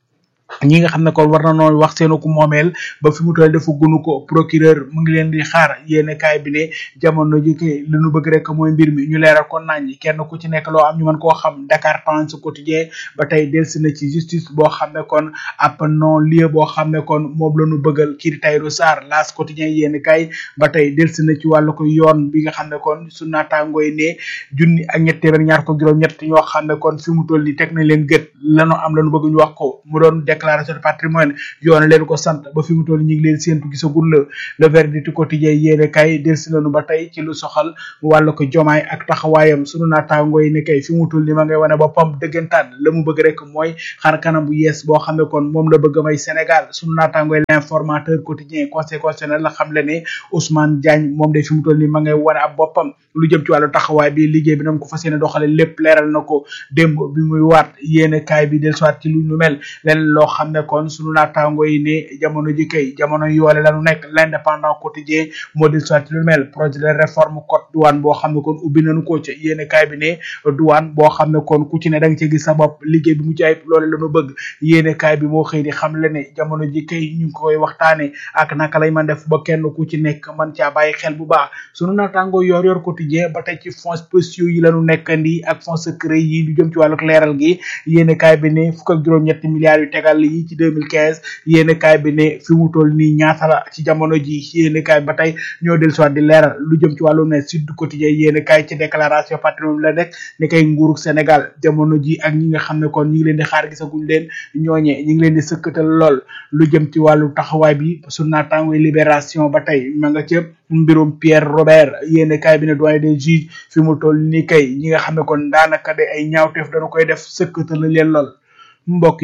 ñi nga xam ne kon war na noo wax seenu ko moomeel ba fi mu toll dafa gunu ko procureur mu ngi leen di xaar yéene kaay bi ne jamono ji kay li nu bëgg rek mooy mbir mi ñu leeral ko nañ kenn ku ci nekk loo am ñu mën koo xam Dakar Times quotidien ba tey delsi na ci justice boo xam ne kon ab non lieu boo xam ne kon moom la ñu bëggal kii di Tahirou Sarr laas quotidien yéene kaay ba tey delsi na ci wàllu ko yoon bi nga xam ne kon su naataangoo yi ne junni ak ñett téeméer ñaar ko juróom ñett ñoo xam ne kon fi mu toll ni teg nañ leen gët lanu am lañu bëgg ñu wax ko mu doon déclaration de patrimoine yoon leen ko sant ba fi mu toll ñu ngi leen séentu gisagul la le verdict quotidien yéene kay delsi nañu ba tey ci lu soxal wàllu ko jomaay ak taxawaayam sunu naataangoo yi ne kay fi mu toll ni ma ngay wane boppam dëggantaan la mu bëgg rek mooy xar kanam bu yees boo xam ne kon moom la bëgg may Sénégal sunu naataangoo yi l'informateur quotidien conseil constitutionnel la xam le ne Ousmane Diagne moom de fi mu toll ni ma ngay wane ab boppam lu jëm ci wàllu taxawaay bi liggéey bi nam ko fas yéene doxale lépp leeral na ko démb bi muy waat yéene kaay bi del soit ci lu ñu mel leen loo xam ne kon sunu naataango yi ne jamono ji kay jamono yoole lañu nekk l'indépendant quotidien moo del soit ci lu mel projet de réforme code douane boo xam ne kon ubbi nañu ko ca yéene kaay bi ne douane boo xam ne kon ku ci ne da nga ci gis sa bopp liggéey bi mu ci ayib loole lañu bëgg yéene kaay bi moo xëy di xam le ne jamono ji kay ñu ngi koy waxtaane ak naka lay man def ba kenn ku ci nekk man caa bàyyi xel bu baax sunu naataango yor yor quotidien ba tey ci fonds spéciaux yi lañu nekkandi ak fonds secret yi lu jëm ci wàllu leeral gi yéene kaay bi ne fukk ak juróom-ñetti milliards yu tegal yi ci 2015 yéene kaay bi ne fi mu toll nii ñaata la ci jamono ji yéene kaay ba tey ñoo del soit di leeral lu jëm ci wàllu ne sud quotidien yéene kaay ci déclaration patrimoine la nekk ne kay nguurug Sénégal jamono ji ak ñi nga xam ne kon ñi ngi leen di xaar gisaguñ leen ñooñe ñi ngi leen di sëkkatal lool lu jëm ci wàllu taxawaay bi su naataangoy libération ba tey ma nga ca mbirum Pierre Robert yéene kaay bi ne doyen des juges fi mu toll nii kay ñi nga xam ne kon daanaka de ay ñaawteef dañu koy def sëkkatal na leen lool mbokk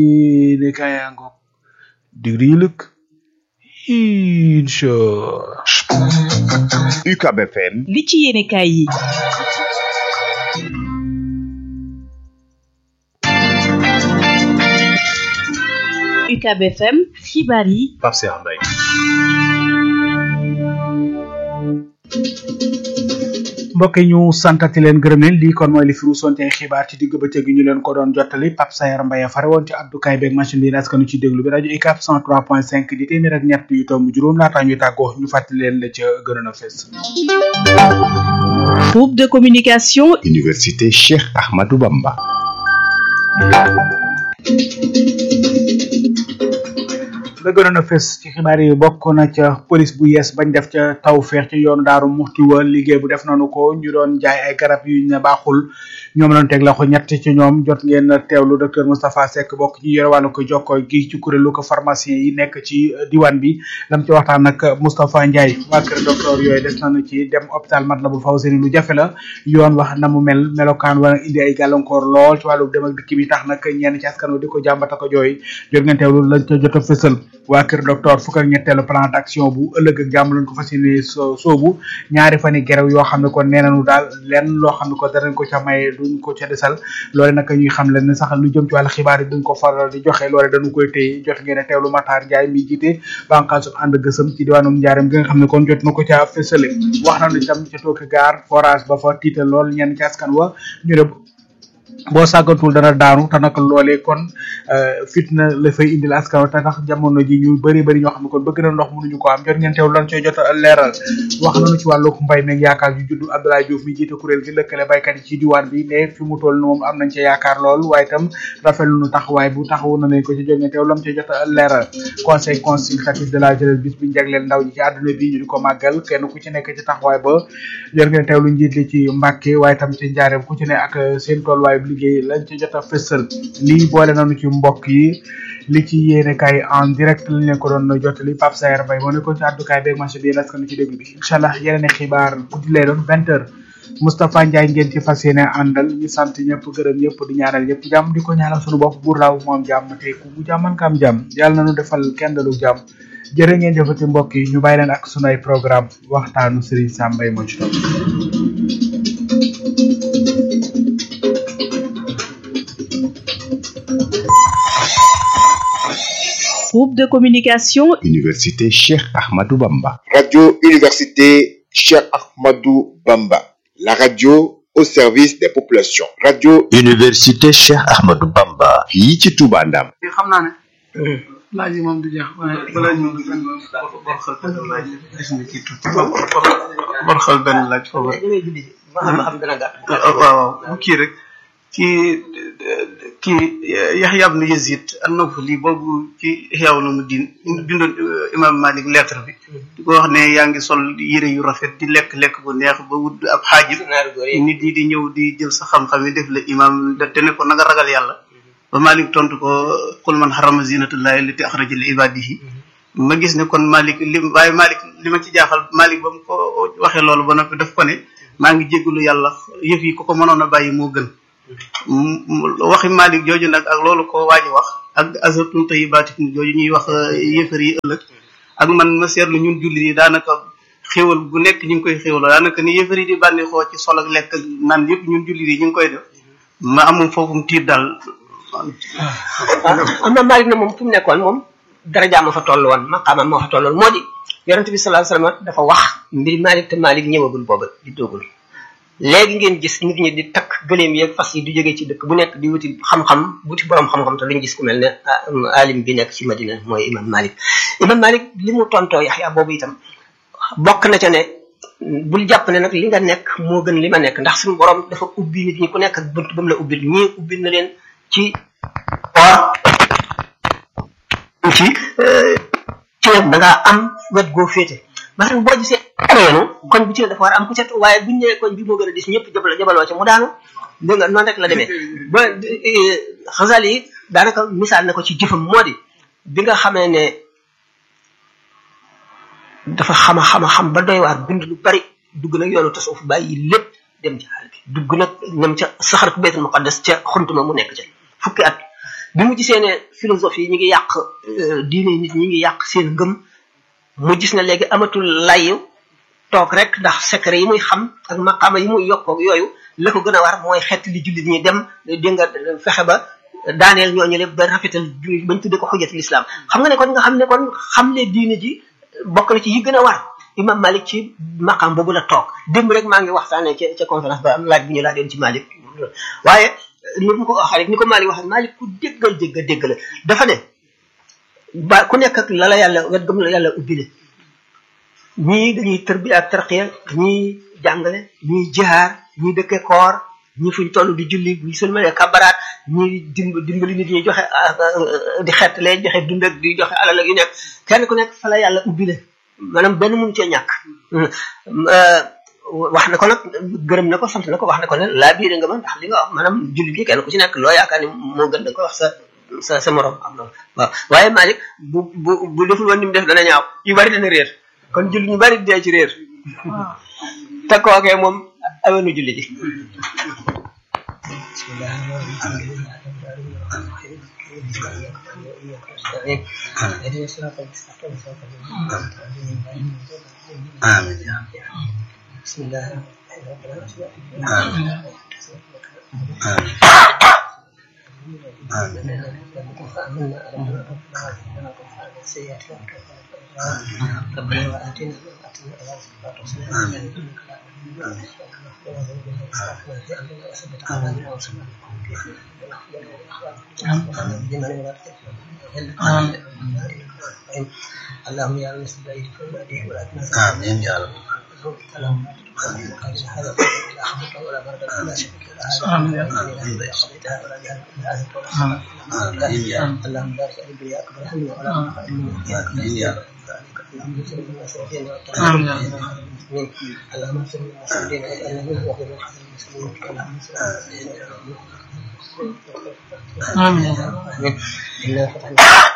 yi ne kaaya ngoog digri yi lëkk incha UCAB FM li ci yéene kaay yi UCAB FM xibaar yi Pape Cheikh Mbaye mbokk yi ñu santati leen gërëm leen lii kon mooy li fi ruusoon ci ay xibaar ci digg bëccëg gi ñu leen ko doon jottali Pape Sayar Mbaye fare woon ci abdukaay beeg machine bi askanu ci déglu bi rajo UCAB 103.5 di téeméer ak ñett yu tomb juróom laataa ñuy tàggoo ñu fàttali leen la ca gënoon a fees groupe de communication Université Cheikh Ahmadou Bamba la gënoon a fes ci xibaar yi bokk na ca police bu yees bañ def ca taw feex ci yoonu daaru muxti wa liggéey bu def nañu ko ñu doon jaay ay garab yu ne baaxul ñoom lañ teg la ko ñett ci ñoom jot ngeen teewlu docteur Moustapha Seck bokk ci yore wàllu ko jokko gi ci kuréelu ko pharmacien yi nekk ci diwaan bi lam ci waxtaan nag Moustapha Ndiaye waa kër docteur yooyu des nañu ci dem hôpital Matlaboul Fawzeyni lu jafe la yoon wax na mu mel melokaan war indi ay gàllankoor lool ci wàllu dem ak dikk bi tax nag ñenn ci askan wi di ko jàmbata ko jooy jot ngeen teewlu lañ ca jot a fësal waa kër docteur fukk ak ñetteelu plan d'action bu ëllëg ak jàmm lañ ko fas yéene soobu ñaari fani gerew yoo xam ne kon nee nañu daal lenn loo xam ne ko danañ ko ca maye duñ ko ca desal loole nag ñuy xam leen ne sax lu jëm ci wàllu xibaar yi duñ ko faral di joxe loole dañu koy téye jot ngeen a teewlu Matar Ndiaye mi jiite bànqaasu ànd gësëm ci diwaanum njaaram gi nga xam ne kon jot na ko ca fësale wax nañu itam ca tooki gaar forage ba fa tiital lool ñenn ci askan wa ñu ne boo sàggantul dana daanu te nag loolee kon fitna la fay indil askan te tax jamono ji ñu bëri bëri ñoo xam ne kon bëgg na ndox mënuñu ko am jot ngeen teew lan cooy jot a leeral wax nañu ci wàllu mbay meeg yaakaar yu juddu Abdoulaye Diouf mi jiite kuréel gi lëkkale baykat yi ci diwaan bi ne fi mu toll moom am nañ ca yaakaar lool waaye itam rafetlu nu taxawaay bu taxawu na leen ko ci jot ngeen teew lam cooy jot a leeral conseil consultatif de la jeunesse bis bi jagleel ndaw ñi ci àdduna bi ñu di ko màggal kenn ku ci nekk ci taxawaay ba jot ngeen teew lu njiit li ci Mbàkke waaye itam ci njaareem ku ci ne ak seen tolluwaay liggéey lañ ci jot a fësal lii boole nañu ci mbokk yi li ci yéene kay en direct lañ leen ko doon jottali Pape Sayer Mbaye moo nekkoon ci àddukaay beeg marché bi yéen askan ci déglu bi incha allah yeneen i xibaar guddi lay doon vingt heures Moustapha Ndiaye ngeen ci fas yéene àndal ñu sant ñëpp gërëm ñëpp di ñaanal ñëpp jàmm di ko ñaanal suñu bopp buur laaw moom jàmm te ku mu jàmman kam jàmm yàlla nañu defal kenn dalu jàmm jërë ngeen jëfati mbokk yi ñu bàyyi leen ak sunu ay programme waxtaanu Serigne Sam Mbaye moo ci topp groupe de communication Université Cheikh Ahmadou Bamba. Radio Université Cheikh Ahmadou Bamba. La radio au service des populations. Radio Université Cheikh Ahmadou Bamba. fii ci Touba Ndam. xam naa ne laaj yi moom du jeex waaye balaa ñu dugg bor xel benn laaj gis nga ci tuuti bor xel benn laaj foofu ma xam ma xam dana gàtt waaw waaw bu kii rek kii kii Yaxya ibn Yazid an-Nawfali boobu ci Ihya Ulumuddin bindoon imam Malik lettre bi di ko wax ne yaa ngi sol yére yu rafet di lekk lekk bu neex ba wut ab xaajib nit yi di ñëw di jël sa xam-xam yi def la imam te ne ko na nga ragal yàlla ba Malik tontu ko qul man harrama zinatullahi allati akhraja li ibadihi ma gis ne kon Malik li waaye Malik li ma ci jaaxal Malik ba mu ko waxee loolu ba noppi daf ko ne maa ngi jégalu yàlla yëf yi ko ko mënoon a bàyyi moo gën waxi Malik jooju nag ak loolu ko waaji wax ak azabtum tayyibaatikum jooju ñuy wax yëfar yi ëllëg ak man ma seetlu ñun jullit yi daanaka xéwal bu nekk ñu ngi koy xéwaloo daanaka ni yëfar yi di bànneexoo ci sol ak lekk ak naan yëpp ñun jullit yi ñu ngi koy def ma amum foofu mu tiit daal am na Malik na moom fu mu nekkoon moom darajaam ma fa toll woon maqaamam moo fa toll woon moo di yonente bi sallallahu alayhi wasallam dafa wax mbir Malik te Malik ñëwagul booba di doogul léegi ngeen gis nit ñi di takk gëléem yeeg fas yi di jógee ci dëkk bu nekk di wuti xam-xam wuti borom xam-xam te luñu gis ku mel ne alim bi nekk ci Madina mooy imam Malik imam Malik li mu tontoo Yaxya boobu itam bokk na ca ne bul jàpp ne nag li nga nekk moo gën li ma nekk ndax suñu borom dafa ubbi nit ñi ku nekk ak bunt ba mu la ubbil ñii ubbil na leen ci or ci ci nag da ngaa am wet goo féete maanaam boo gisee areenu koñ bu ci ne dafa war a am ku cet waaye buñ nee koñ bi moo gën a dis ñëpp jabal jabaloo ci mu daanu dégg nga noonu rek la demee ba xasal yi daanaka misaal na ko ci jëfam moo di bi nga xamee ne dafa xama xama xam ba doy waar bind lu bari dugg nag yoonu tasawuf bàyyi lépp dem ci àll bi dugg nag ñam ca saxar ku baytul muqaddas ca xuntuma mu nekk ca fukki at bi mu gisee ne philosophie yi ñu ngi yàq diine nit ñi ngi yàq seen ngëm mu gis ne léegi amatul layu toog rek ndax secret yi muy xam ak maqaama yi muy yokkoog yooyu la ko gën a war mooy xett li jullit ñi dem di nga fexe ba daaneel ñooñu lépp ba rafetal jullit bañ tudde ko xujjatul islam xam nga ne kon nga xam ne kon xam ne diine ji bokk na ci yi gën a war imam malik ci maqaam boobu la toog démb rek maa ngi waxtaanee ca ca conférence ba am laaj bi ñu laa doon ci malik waaye ni mu ko waxee rek ni ko malik waxee malik ku déggal dégg dégg la dafa ne ba ku nekk ak la la yàlla wet gëm la yàlla ubbile ñii dañuy tërbi ak tarqiya ñii jàngale ñii jihaar ñii dëkke koor ñii fuñ toll di julli bu sëlmalee kabaraat ñii dimb dimbali nit ñi joxe di xettale joxe dund ak di joxe alal ak yu nekk kenn ku nekk fa la yàlla ubbile maanaam benn mun cee ñàkk wax na ko nag gërëm na ko sant na ko wax na ko ne laa biire nga ma ndax li nga wax maanaam julli gi kenn ku ci nekk loo yaakaar ni moo gën da ko wax sa sa sa morom am loolu waaw waaye Malick bu bu bu deful woon ni mu def dana ñaaw yu bari dana réer kon julli ñu bari dee ci réer te kookee moom awenu julli ji آمين بسم الله آمين ربنا وآتنا ما آتنا على صراط وسلام اللهم يا رب نسأل الله فوائده ولا تنسى آمين يا رب اللهم هذا لا حول ولا بركة ولا شريك له آمين. قضيتها ولا جهل الا انت ولا خلق آمين يا رب اللهم بارك على الدنيا اكبر هم ولا مبلغ علمنا آمين يا رب اللهم اغفر لنا سيدنا آمين. المسلمين اللهم اغفر لنا سيدنا واجعلنا منه وغير حسن المسلمين اللهم صل على سيدنا آمين. آمين إنا فتحنا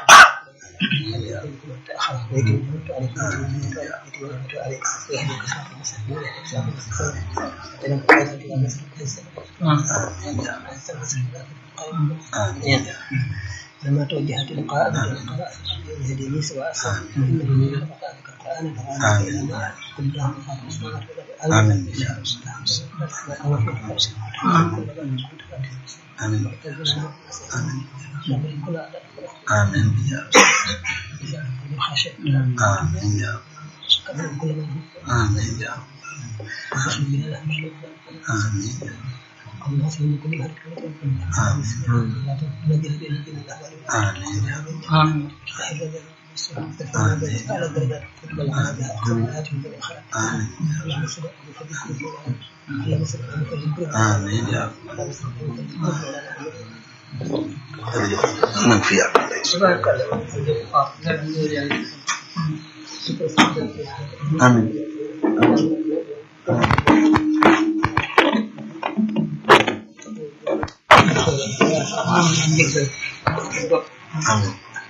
لما توجهت لقاء لقاء يهديني سواء انه من قرانك القران فغانك الى ما قل اللهم خاتم السماوات والارض آمين. آمين آمين يا رب آمين يا رب آمين يا رب آمين آمين يا من في آمين آمين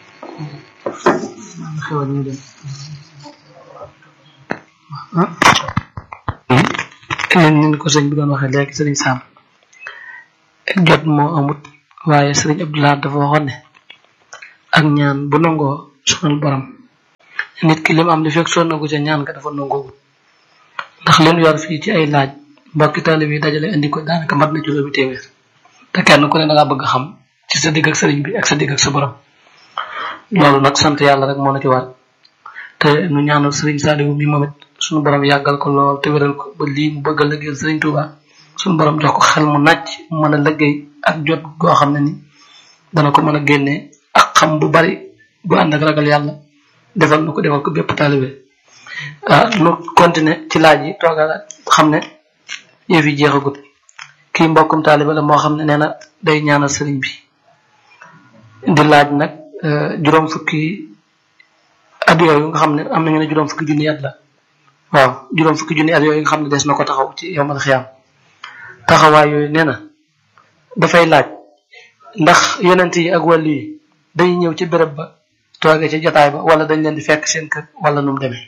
ni ko sëñ bi doon waxee léegi sëriñ Sam jot moo amut waaye sëriñ Abdoulaye dafa waxoon ne ak ñaan bu nangoo sonal borom nit ki lim am li fekk sonn gu ca ñaan nga dafa nangoo ndax leen yor fii ci ay laaj mbokki taalib yi dajale indi ko daanaka mat na juróomi téeméer te kenn ku ne da ngaa bëgg xam ci sa digg ak sëriñ bi ak sa digg ak sa borom loolu nag sant yàlla rek moo na ci war te nu ñaanal sëriñ Saliou mi moom it suñu borom yàggal ko lool te wéral ko ba lii mu bëgg a liggéeyal sëriñ Touba suñu borom jox ko xel mu nàcc mu mën a liggéey ak jot goo xam ne ni dana ko mën a génnee ak xam bu bari bu ànd ak ragal yàlla defal na ko defal ko bépp taalibe ah nu continuer ci laaj yi toogal xam ne yëf yi jeexagut kii mbokkum taalibe la moo xam ne nee na day ñaanal sëriñ bi di laaj nag juróom fukki at yooyu nga xam ne am nañu ne juróom fukki junni at la waaw juróom fukki junni at yooyu nga xam ne des na ko taxaw ci yowmal xiyaam taxawaay yooyu nee na dafay laaj ndax yonent yi ak wàllu yi dañuy ñëw ci béréb ba toogee ci jotaay ba wala dañ leen di fekk seen kër wala nu mu demee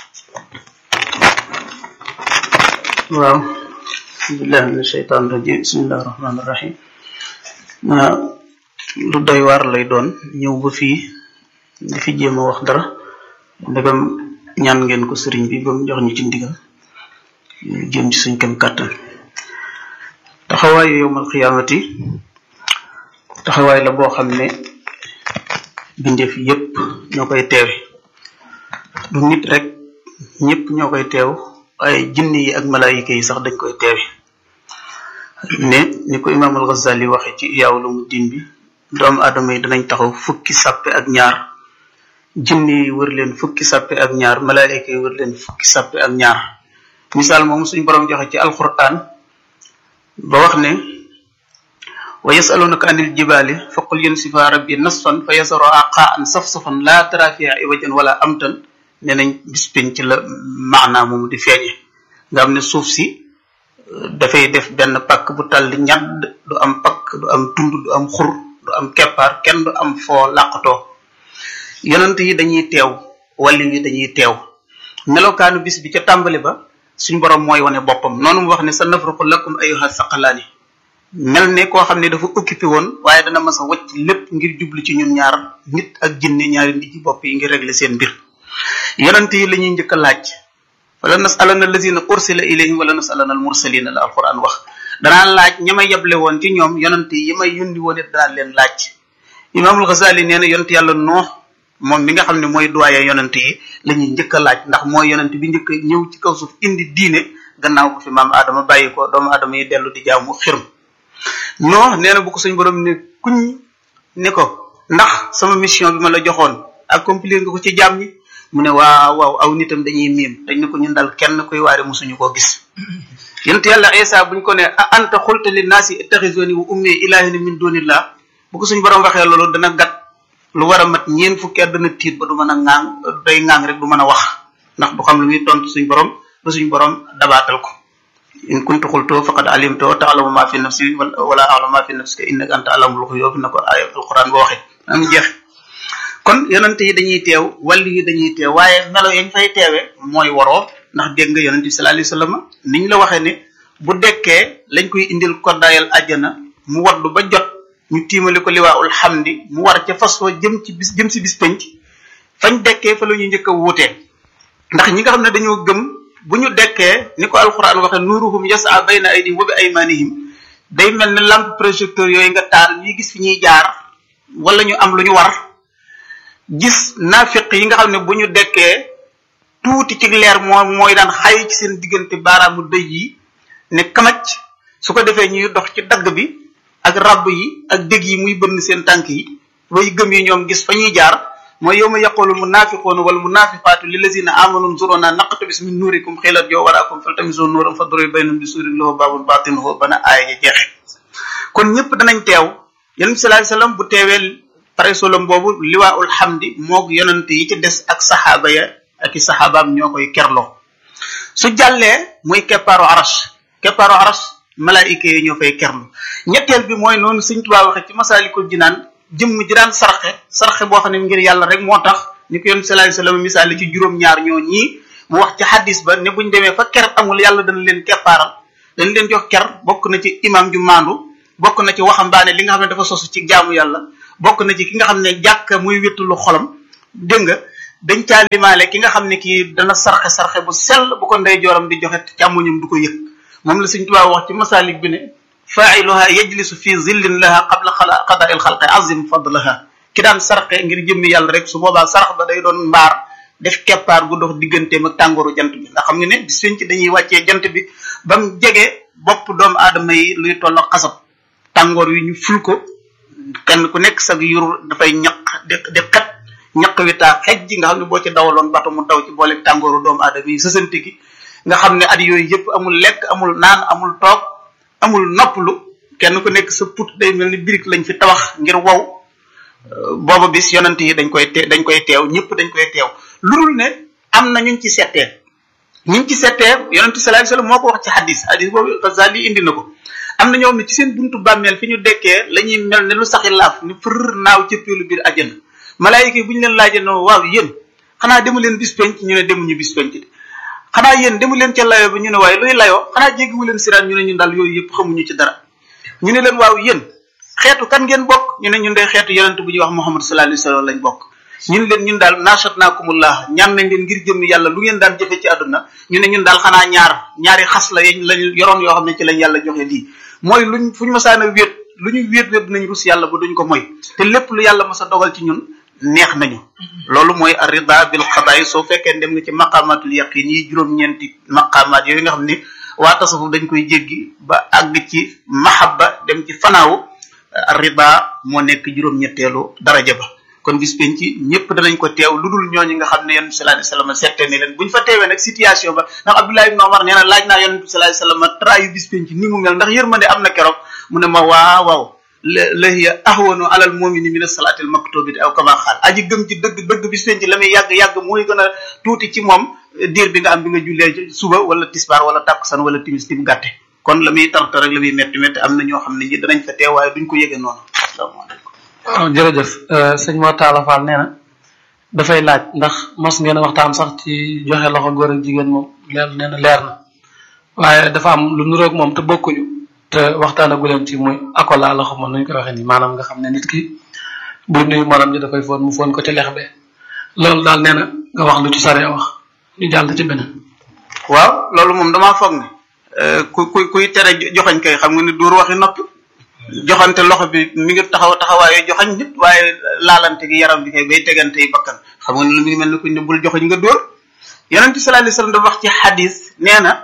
waaw bismillahi min shaytan rajim bismillahi rahmani rahim lu doy waar lay doon ñëw ba fii di fi jéem a wax dara ndegam ñaan ngeen ko sëriñ bi ba mu jox ñu ci ndigal jëm ci suñ kem kàttan taxawaayu yowmal xiyaamati taxawaay la boo xam ne bindeef yépp ñoo koy teewe du nit rek ñépp ñoo koy teew waaye jinne yi ak malaayika yi sax dañ koy teewe ne ni ko imaam al Ghazali waxe ci Ihyaa Ulumuddin bi doomu aadama yi danañ taxaw fukki sàppe ak ñaar jinne yi wër leen fukki sàppe ak ñaar malaayika yi wër leen fukki sàppe ak ñaar misaal moom suñ borom joxe ci alquran ba wax ne wa yasalunaka anil jibaali fa qul yansifa rabbi nasfan fa yasaruha qaan safsafan laa tara fiha iwajan wala amtan ne nañ bis penc la maanaa moomu di feeñe nga xam ne suuf si dafay def benn pakk bu tàlli ñadd du am pakk du am tund du am xur du am keppaar kenn du am foo làqatoo yonent yi dañuy teew wàlli yi dañuy teew melokaanu bis bi ca tàmbali ba suñ borom mooy wane boppam noonu mu wax ne sa nafruqu lakum ayuha saqalaani mel ne koo xam ne dafa occupé woon waaye dana mas a wacc lépp ngir jublu ci ñun ñaar nit ak jinne ñaari nit ci bopp yi ngir régler seen mbir yonent yi la ñuy njëkk a laaj wala nasalana allazina ursila ilayhim wala nasalana al mursalina la alquran wax danaa laaj ña ma yeble woon ci ñoom yonent yi may yundi woon it danaa leen laaj imaamul Ghazali nee na yonent yàlla noox moom mi nga xam ne mooy doyen yonent yi la ñuy njëkk a laaj ndax mooy yonent bi njëkk a ñëw ci kaw suuf indi diine gannaaw bu fi maam Adama bàyyi ko doomu Adama yi dellu di jaamu xirm noox nee na bu ko suñ borom ne kuñ ne ko ndax sama mission bi ma la joxoon accomplir nga ko ci jaam ñi mu ne waaw waaw aw nitam dañuy miim dañ ne ko ñun dal kenn kuy waare musuñu koo gis yonent yàlla Isa buñ ko ne a anta xulta li naasi ittaxisoni wa ummi ilahina min dunillah bu ko suñ borom waxee loolu dana gat lu war a mat ñeen fukki at dana tiit ba du mën a ŋaang day ŋaang rek du mën a wax ndax du xam lu muy tontu suñ borom ba suñ borom dabaatal ko in kuntu xultoo faqad alimtoo taalamu ma fi nafsi wala alamu ma fi nafsika innaka anta alamul xuyub na ko ay alquran ba waxee am jeex kon yonente yi dañuy teew wàllu yi dañuy teew waaye melo yañ fay teewe mooy waroo ndax dégg nga yonente bi sallallahu alayhi wasallam niñ la waxee ne bu dekkee lañ koy indil koddaayal àjjana mu waddu ba jot ñu tiimale ko liwaaul xamdi mu war ca fas wa jëm ci bis jëm si bis penc fañ dekkee fa la ñuy njëkk a wuutee ndax ñi nga xam ne dañoo gëm bu ñu dekkee ni ko alquran waxe nuruhum yasa bayna aydihim wa bi aymanihim day mel ne lampe projecteur yooyu nga taal ñuy gis fi ñuy jaar wala ñu am lu ñu war gis nafiq yi nga xam ne bu ñu dekkee tuuti ci leer moo mooy daan xay ci seen diggante baaraamu dëj yi ne kamaj su ko defee ñuy dox ci dagg bi ak ràbb yi ak dég yi muy bënn seen tànk yi way gëm yi ñoom gis fa ñuy jaar mooy yow ma yaqulu munafiquuna wal munafiqaatu lillazina amanu nzuruna naqtabis min nuurikum xilat yow waraakum faltamisu nuuram fadribu baynahum bi suurin lahu baabun baatinuhu bana aaya ja jeexe kon ñëpp danañ teew yonent bi sallallahu alayhi wasallam bu teewee pare solom boobu liwaaul hamdi moog yonent yi ci des ak saxaaba ya ak i saxaabaam ñoo koy kerloo su jàllee muy keppaaru arash keppaaru arash malaayika yi ñoo fay kerlu ñetteel bi mooy noonu Sëñ Tuubaa waxe ci masaalikul jinaan jëmm ji daan sarxe sarxe boo xam ne ngir yàlla rek moo tax ni ko yonent sallallahu alayhi wasallam misaali ci juróom-ñaar ñoo ñii mu wax ci hadis ba ne buñ demee fa ker amul yàlla dana leen keppaaral dañ leen jox ker bokk na ci imam ju maandu bokk na ci waxambaane li nga xam ne dafa sosu ci jaamu yàlla bokk na ci ki nga xam ne jàkk muy wéttulu xolam dégg nga dañ caa limaale ki nga xam ne kii dana sarxe sarxe bu sell bu ko ndey jooram di joxe càmmoñam du ko yëg moom la Sëñ Tuubaa wax ci masalik bi ne failuha yajlisu fi zillin laha qabla xala qada il xalqi azim fadlaha ki daan sarxe ngir jëmmi yàlla rek su boobaa sarax ba day doon mbaar def keppaar gu dox digganteem ak tàngooru jant bi ndax xam nga ne bis ci dañuy wàccee jant bi ba mu jege bopp doomu aadama yi luy toll xasab tàngoor wi ñu ful ko kenn ku nekk sag yur dafay ñaq di di xet ñaq wi taa xej ji nga xam ne boo ci dawaloon bato mu daw ci boole tàngooru doomu aadama yi sësante gi nga xam ne at yooyu yëpp amul lekk amul naan amul toog amul noppalu kenn ku nekk sa put day mel ni birik lañ fi tabax ngir wow booba bis yonent yi dañ koy te dañ koy teew ñëpp dañ koy teew lu dul ne am na ñuñ ci settee ñuñ ci settee yonent sallallahu alayhi wasallam moo ko wax ci hadis hadis boobu Ghazali indi na ko am na ñoom ne ci seen buntu bàmmeel fi ñu dekkee la ñuy mel ne lu saxi laaf ni fër naaw cëppeelu biir àjjana malaayika yi bu ñu leen laajee no waaw yéen xanaa demu leen bis penc ñu ne demuñu bis penc de xanaa yéen demu leen ca layoo bi ñu ne waaye luy layoo xanaa jéggiwu leen siraan ñu ne ñun daal yooyu yëpp xamuñu ci dara ñu ne leen waaw yéen xeetu kan ngeen bokk ñu ne ñun de xeetu yonent bu ñuy wax Muhammad sallallahu alayhi wasallam lañ bokk ñu ne leen ñun daal nashatnakumullah ñaan nañ leen ngir jëmmi yàlla lu ngeen daan jëfe ci àdduna ñu ne ñun daal xanaa ñaar ñaari xas la yañ lañ yoroon yoo xam ne ci lañ yàlla joxe lii mooy luñ fu ñu masaan a wéet lu ñu wéet wéet nañ rus yàlla ba duñ ko moy te lépp lu yàlla mas a dogal ci ñun neex nañu loolu mooy arrida bil qada'i soo fekkee dem nga ci maqamatul yaqin yi juróom-ñeenti maqamat yooyu nga xam ni waa tasawuf dañ koy jéggi ba àgg ci mahabba dem ci fanaaw arrida moo nekk juróom-ñetteelu daraja ba kon bis penc ñëpp danañ ko teew lu dul ñooñu nga xam ne yonent bi sallallahu alayhi wasallam seette ne leen buñ fa teewee nag situation ba ndax Abdullah ibn Omar nee na laaj naa yonent bi sallallahu alayhi wasallam trayu bis penc ni mu mel ndax yërmande am na keroog mu ne ma waaw waaw la hiya ahwanu alal mu'mini min as-salati al-maktubati aw kama xaal aji gëm ci dëgg dëgg bis penc la muy yàgg yàgg mooy gën a tuuti ci moom diir bi nga am bi nga jullee suba wala tisbaar wala takkusaan wala timis ti mu gàtte kon la muy tartar rek la muy metti metti am na ñoo xam ne ñi danañ fa teew waaye duñ ko yëgee noonu asalaamaaleykum waaw jërëjëf sëñ Mor Talla Fall nee na dafay laaj ndax mos ngeen a waxtaan sax ci joxe loxo góor ak jigéen moom leer nee na leer na waaye dafa am lu nuroog moom te bokkuñu te waxtaanagu leen ci muy akola la xamoon nuñ koy waxee nii maanaam nga xam ne nit ki bu nuyu morom ji dafay foon mu foon ko ci lex be loolu daal nee na nga wax lu ci sare wax ñu jàll ci beneen waaw loolu moom damaa foog ne ku ku kuy tere joxañ kay xam nga ni dóor waxi noppi joxante loxo bi mi ngi taxaw taxawaayu joxañ nit waaye laalante gi yaram bi kay bay tegante yi bakkan xam nga ni lu mi ngi mel ni kuñ ne bul joxañ nga dóor yonent bi sallallahu alayhi wasallam dafa wax ci xadis nee na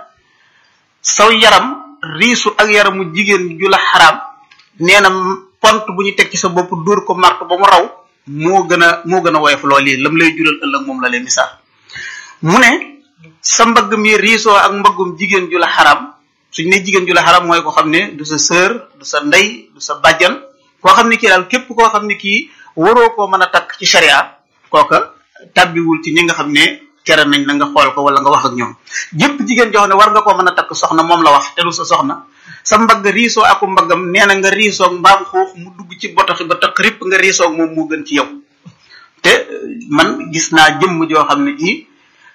saw yaram riisu ak yaramu jigéen ju la xaraam nee na pont bu ñu teg ci sa bopp dóor ko mart ba mu raw moo gën a moo gën a woyof loolu yi lam lay jural ëllëg moom la lay misaal mu ne sa mbagg mi riisoo ak mbaggum jigéen ju la xaraam suñ ne jigéen ju la xaram mooy ko xam ne du sa sœur du sa ndey du sa bàjjan koo xam ne kii daal képp koo xam ne kii waroo koo mën a takk ci sharia kooka tàbbiwul ci ñi nga xam ne tere nañ la nga xool ko wala nga wax ak ñoom jëpp jigéen joo xam ne war nga koo mën a takk soxna moom la wax te du sa soxna sa mbagg riisoo aku mbaggam nee na nga riisoog mbaam xuux mu dugg ci botoxi ba taq ripp nga riisoog moom moo gën ci yow te man gis naa jëmm joo xam ne ji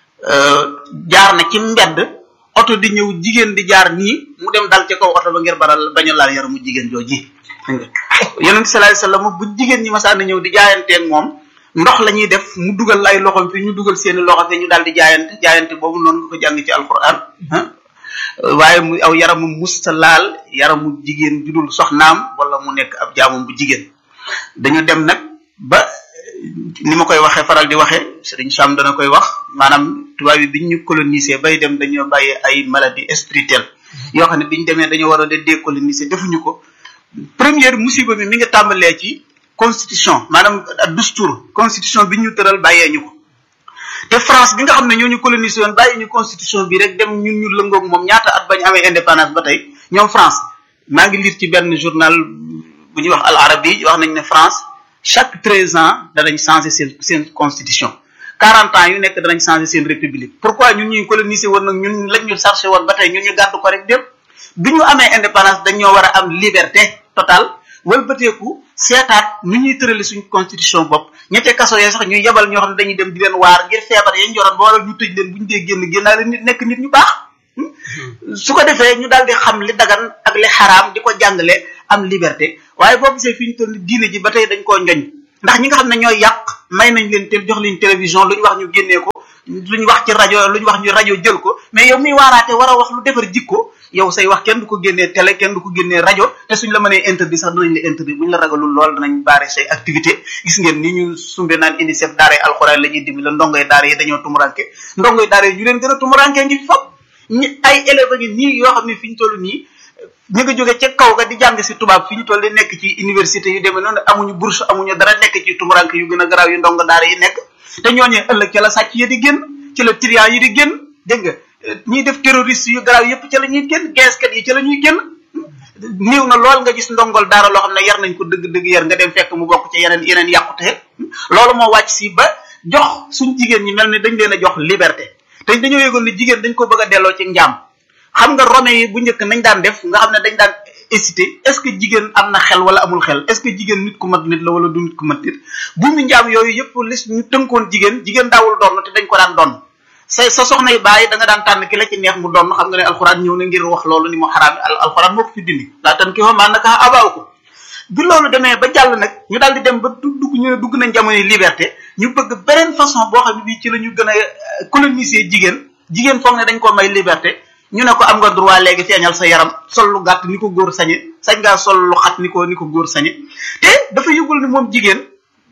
jaar na ci mbedd oto di ñëw jigéen di jaar nii mu dem dal ci kaw oto ba ngir baral bañ a laal yaramu jigéen jooji yonent sallallahu alayhi wasallam bu jigéen ñi masaan ñëw di jaayanteeg moom ndox la ñuy def mu dugal ay loxom fi ñu dugal seeni loxo fi ñu daal di jaayante jaayante boobu noonu nga ko jàng ci alquran waaye mu aw yaramu musta laal yaramu jigéen judul soxnaam wala mu nekk ab jaamam bu jigéen dañu dem nag ba ni ma koy waxee faral di waxee Serigne Sam dana koy wax maanaam tubaab yi biñ ñu colonisé bay dem dañoo bàyyi ay maladie spirituelle yoo xam ne biñ demee dañoo waroon a décoloniser defuñu ko première musiba bi mi ngi tàmbalee ci constitution maanaam dustour constitution bi ñu tëral bàyyee ñu ko te France bi nga xam ne ñoo ñu colonisé woon bàyyi ñu constitution bi rek dem ñun ñu lëngoog moom ñaata at bañ amee indépendance ba tey ñoom France maa ngi lire ci benn journal bu ñuy wax Al Arabi wax nañ ne France chaque treize ans danañ changer seen seen constitution quarante ans yu nekk danañ changer seen république pourquoi ñun ñuy colonisé woon nag ñun lañ ñu chargé woon ba tey ñun ñu gàddu ko rek dem bi ñu amee indépendance dañoo war a am liberté totale wëlbateeku seetaat nu ñuy tërali suñ constitution bopp ñette kaso yee sax ñuy yebal ñoo xam ne dañuy dem di leen waar ngir feebar yañ yoroon ba waral ñu tëj leen bu ñu dee génn génnaale nit nekk nit ñu baax su ko defee ñu daal di xam li dagan ak li xaraam di ko jàngale am liberté waaye boo gisee fi ñu toll diine ji ba tey dañ koo njoñ ndax ñi nga xam ne ñooy yàq may nañ leen te jox leen télévision lu ñu wax ñu génnee ko lu ñu wax ci rajo lu ñu wax ñu rajo jël ko mais yow miy waaraate war a wax lu defar jikko yow say wax kenn du ko génnee télé kenn du ko génnee rajo te suñ la mënee interdit sax danañ la interdit buñ la ragalul lool danañ baare say activité gis ngeen ni ñu sumbe naan UNICEF daara alxuraan la ñuy dimbali la ndongoy daara yi dañoo tumuranke ndongoy daara yi ñu leen gën a tumuranke ngi fi fop ñi ay élèves ngi nii yoo xam ne fi ñu toll nii ñu ngi jóge ca kaw ga di jàng si tubaab fi ñu toll di nekk ci université yu demee noonu amuñu bourse amuñu dara nekk ci tumuranke yu gën a garaaw yu ndongo daara yi nekk te ñooñee ëllëg ca la sàcc yi di génn ci la trian yi di génn dégg nga ñiy def terroriste yu garaaw yépp ca la ñuy génn geeskat yi ca la ñuy génn néew na lool nga gis ndongol daara loo xam ne yar nañ ko dëgg-dëgg yar nga dem fekk mu bokk ci yeneen yeneen yàqute loolu moo wàcc si ba jox suñ jigéen ñi mel ni dañ leen a jox liberté te dañoo yëgoon ne jigéen dañ ko bëgg a delloo ci njaam xam nga rome yi bu njëkk nañ daan def nga xam ne dañ daan hésité est ce que jigéen am na xel wala amul xel est ce que jigéen nit ku mat nit la wala du nit ku mat nit bu mu njaam yooyu yëpp lis ñu tënkoon jigéen jigéen daawul doon te dañ ko daan doon sa sa soxna yi bàyyi da nga daan tànn ki la ci neex mu doon xam nga ne alxuraan ñëw na ngir wax loolu ni mu xaraam alxuraan moo ko fi dindi laa tan ki fa maa naka abaaw ko bi loolu demee ba jàll nag ñu daal di dem ba dugg ñu ne dugg nañ jamono liberté ñu bëgg beneen façon boo xam ne bii ci la ñu gën a coloniser jigéen jigéen foog ne dañ ko may liberté ñu ne ko am nga droit léegi feeñal sa yaram sol lu gàtt ni ko góor sañe sañ ngaa sol lu xat ni ko ni ko góor sañe te dafa yëgul ni moom jigéen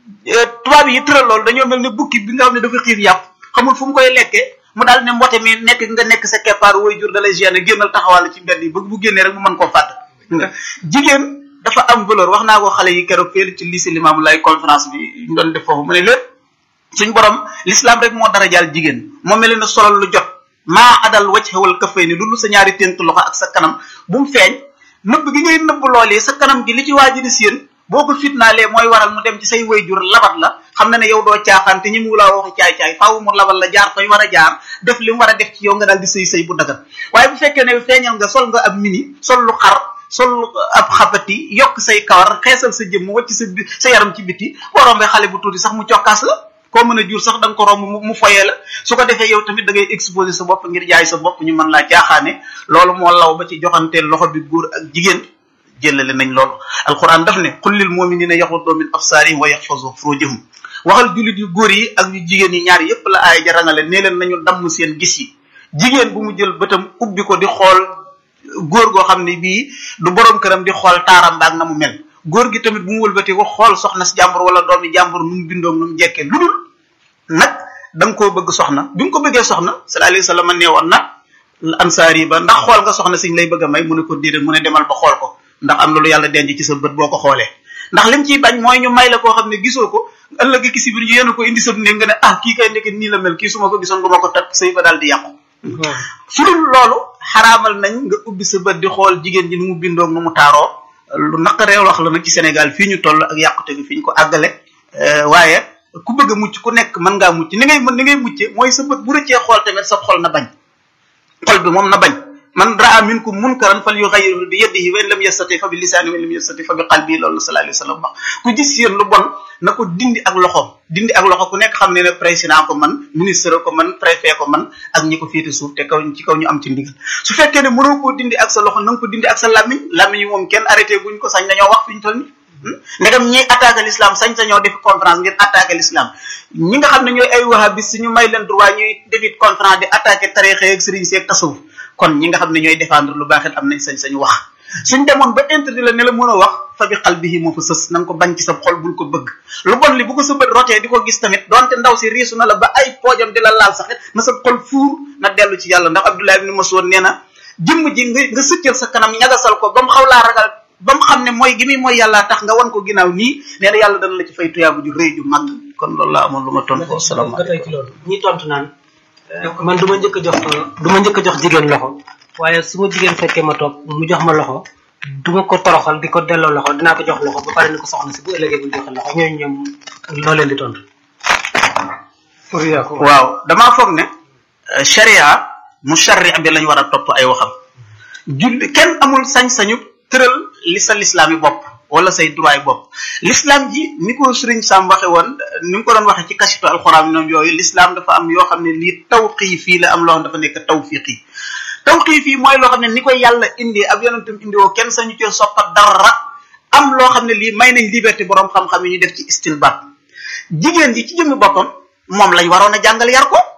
tubaab yi tëral loolu dañoo mel ne bukki bi nga xam ne dafa xiif yàpp xamul fu mu koy lekkee mu daal ne mbote mi nekk nga nekk sa keppaar woy jur da lay gêner génnal taxawal ci mbedd yi bëgg bu génnee rek mu mën koo fàtt nga jigéen dafa am valeur wax naa ko xale yi keroog fee ci lycée Limamou Laye conférence bi ñu doon def foofu mu ne lépp suñ borom l'islam rek moo dara jaal jigéen moo mel ne solal lu jot maa adal wacc xewal kafay ni lu sa ñaari ténk loxo ak sa kanam bu mu feeñ nëbb gi ngay nëbb loolee sa kanam gi li ci waaji di séen boo ko fitnaalee mooy waral mu dem ci say wayjur labat la xam na ne yow doo caaxaan te ñi mu laa waxi caay-caay faaw mu labal la jaar fay war a jaar def li mu war a def ci yow nga daal di sëy sëy bu dagan waaye bu fekkee ne feeñal nga sol nga ab mini sol lu xar sol ab xabati yokk say kawar xeesal sa jëmm wacc sa sa yaram ci biti boo rombee xale bu tuuti sax mu cokkaas la koo mën a jur sax da nga ko romb mu foyee la su ko defee yow tamit da ngay exposer sa bopp ngir jaay sa bopp ñu mën laa jaaxaane loolu moo law ba ci joxanteel loxo bi góor ak jigéen jëlale nañ loolu alquran daf ne qul lil muminina yaxuddu min absaarihim wa yaxfazu furujahum waxal jullit yu góor yi ak yu jigéen yi ñaar yépp la aaya ja rangale nee leen nañu damm seen gis yi jigéen bu mu jël bëtam ubbi ko di xool góor goo xam ne bii du borom këram di xool taaram baag na mu mel góor gi tamit bu mu wëlbatee ko xool soxna si jàmbur wala doomi jàmbur nu mu bindoom nu mu jekkee lu dul nag da nga koo bëgg soxna bi nga ko bëggee soxna sallallahu alayhi wa sallam nee woon na ansaar yi ba ndax xool nga soxna siñ lay bëgg a may mu ne ko déedéet mu ne demal ba xool ko ndax am na lu yàlla denc ci sa bët boo ko xoolee ndax lim ciy bañ mooy ñu may la koo xam ne gisoo ko ëllëg ki si biir ñu yéen ko indi sa néeg nga ne ah kii kay nekk nii la mel kii su ma ko gisoon du ma ko takk sëy ba daal di yàqu su dul loolu xaraamal nañ nga ubbi sa bët di xool jigéen ji nu mu bindoo nu mu taaroo lu naqaree wax la nag ci Sénégal fii ñu toll ak yàqute gi fi ñu ko àggale waaye ku bëgg a mucc ku nekk mën ngaa mucc ni ngay mën ni ngay mucce mooy sa bët bu rëccee xool tamit sa xol na bañ xol bi moom na bañ man raa minkum munkaran fal yughayyiru bi yadihi wa in lam yastati fa bi lisaani wa in lam yastati fa bi qalbi loolu sallallahu alayhi wa sallam wax ku gis yéen lu bon na ko dindi ak loxoom dindi ak loxo ku nekk xam ne ne président ko man ministre ko man préfet ko man ak ñi ko féete suuf te kaw ci kaw ñu am ci ndigal su fekkee ne mënoo koo dindi ak sa loxo na nga ko dindi ak sa làmmiñ làmmiñ yi moom kenn arrêté buñ ko sañ dañoo wax fi ñu toll ni ndegam ñiy attaqué l'islam sañ sañoo def conférence ngir attaqué l'islam ñi nga xam ne ñooy ay wahabis ñu may leen droit ñuy defit conférence di attaqué tarixe ak sëriñ seeg tasawuf kon ñi nga xam ne ñooy défendre lu baax it am nañ sañ-sañ wax suñ demoon ba interdit la ne la mën a wax fa bi xal bihi moo fa sës na nga ko bañ ci sa xol bul ko bëgg lu bon li bu ko sa bët rotee di ko gis tamit donte ndaw si riisu na la ba ay poojam di la laal sax it na sa xol fuur na dellu ci yàlla ndax Abdullah ibn Mas'ud nee na jëmm ji nga nga sëccal sa kanam ñagasal ko ba mu xaw laa ragal ba mu xam ne mooy gi muy mooy yàlla tax nga wan ko ginnaaw nii nee na yàlla dana la ci fay tuyaabu ju rëy ju mag kon loolu laa amoon lu ma tontu ba salaamaaleykum tey ci loolu ñi tontu naan man du ma njëkk a jox du ma njëkk a jox jigéen loxo waaye su ma jigéen fekkee ma toog mu jox ma loxo du ma ko toroxal di ko delloo loxo dinaa ko jox loxo ba pare ni ko soxna si bu ëllëgee bu joxe loxo ñooñu ñoom loo leen di tontu. pour yaa ko waaw damaa foog ne euh, sharia mu sharri bi lañ war a topp ay waxam julli kenn amul sañ-sañu tëral li sa lislaam yi bopp wala say droit yi bopp l'islam ji ni ko sëriñ Sam waxe woon ni mu ko doon waxe ci kasitu alxuraan noonu yooyu l'islam dafa am yoo xam ne lii tawqiifi la am loo xam dafa nekk tawfiqi tawqiifi mooy loo xam ne ni koy yàlla indi ab yonentam indi woo kenn sañu cee soppa dara am loo xam ne lii may nañ liberté borom xam-xam yi ñu def ci istinbat jigéen ji ci jëmmi boppam moom lañ waroon a jàngal yar ko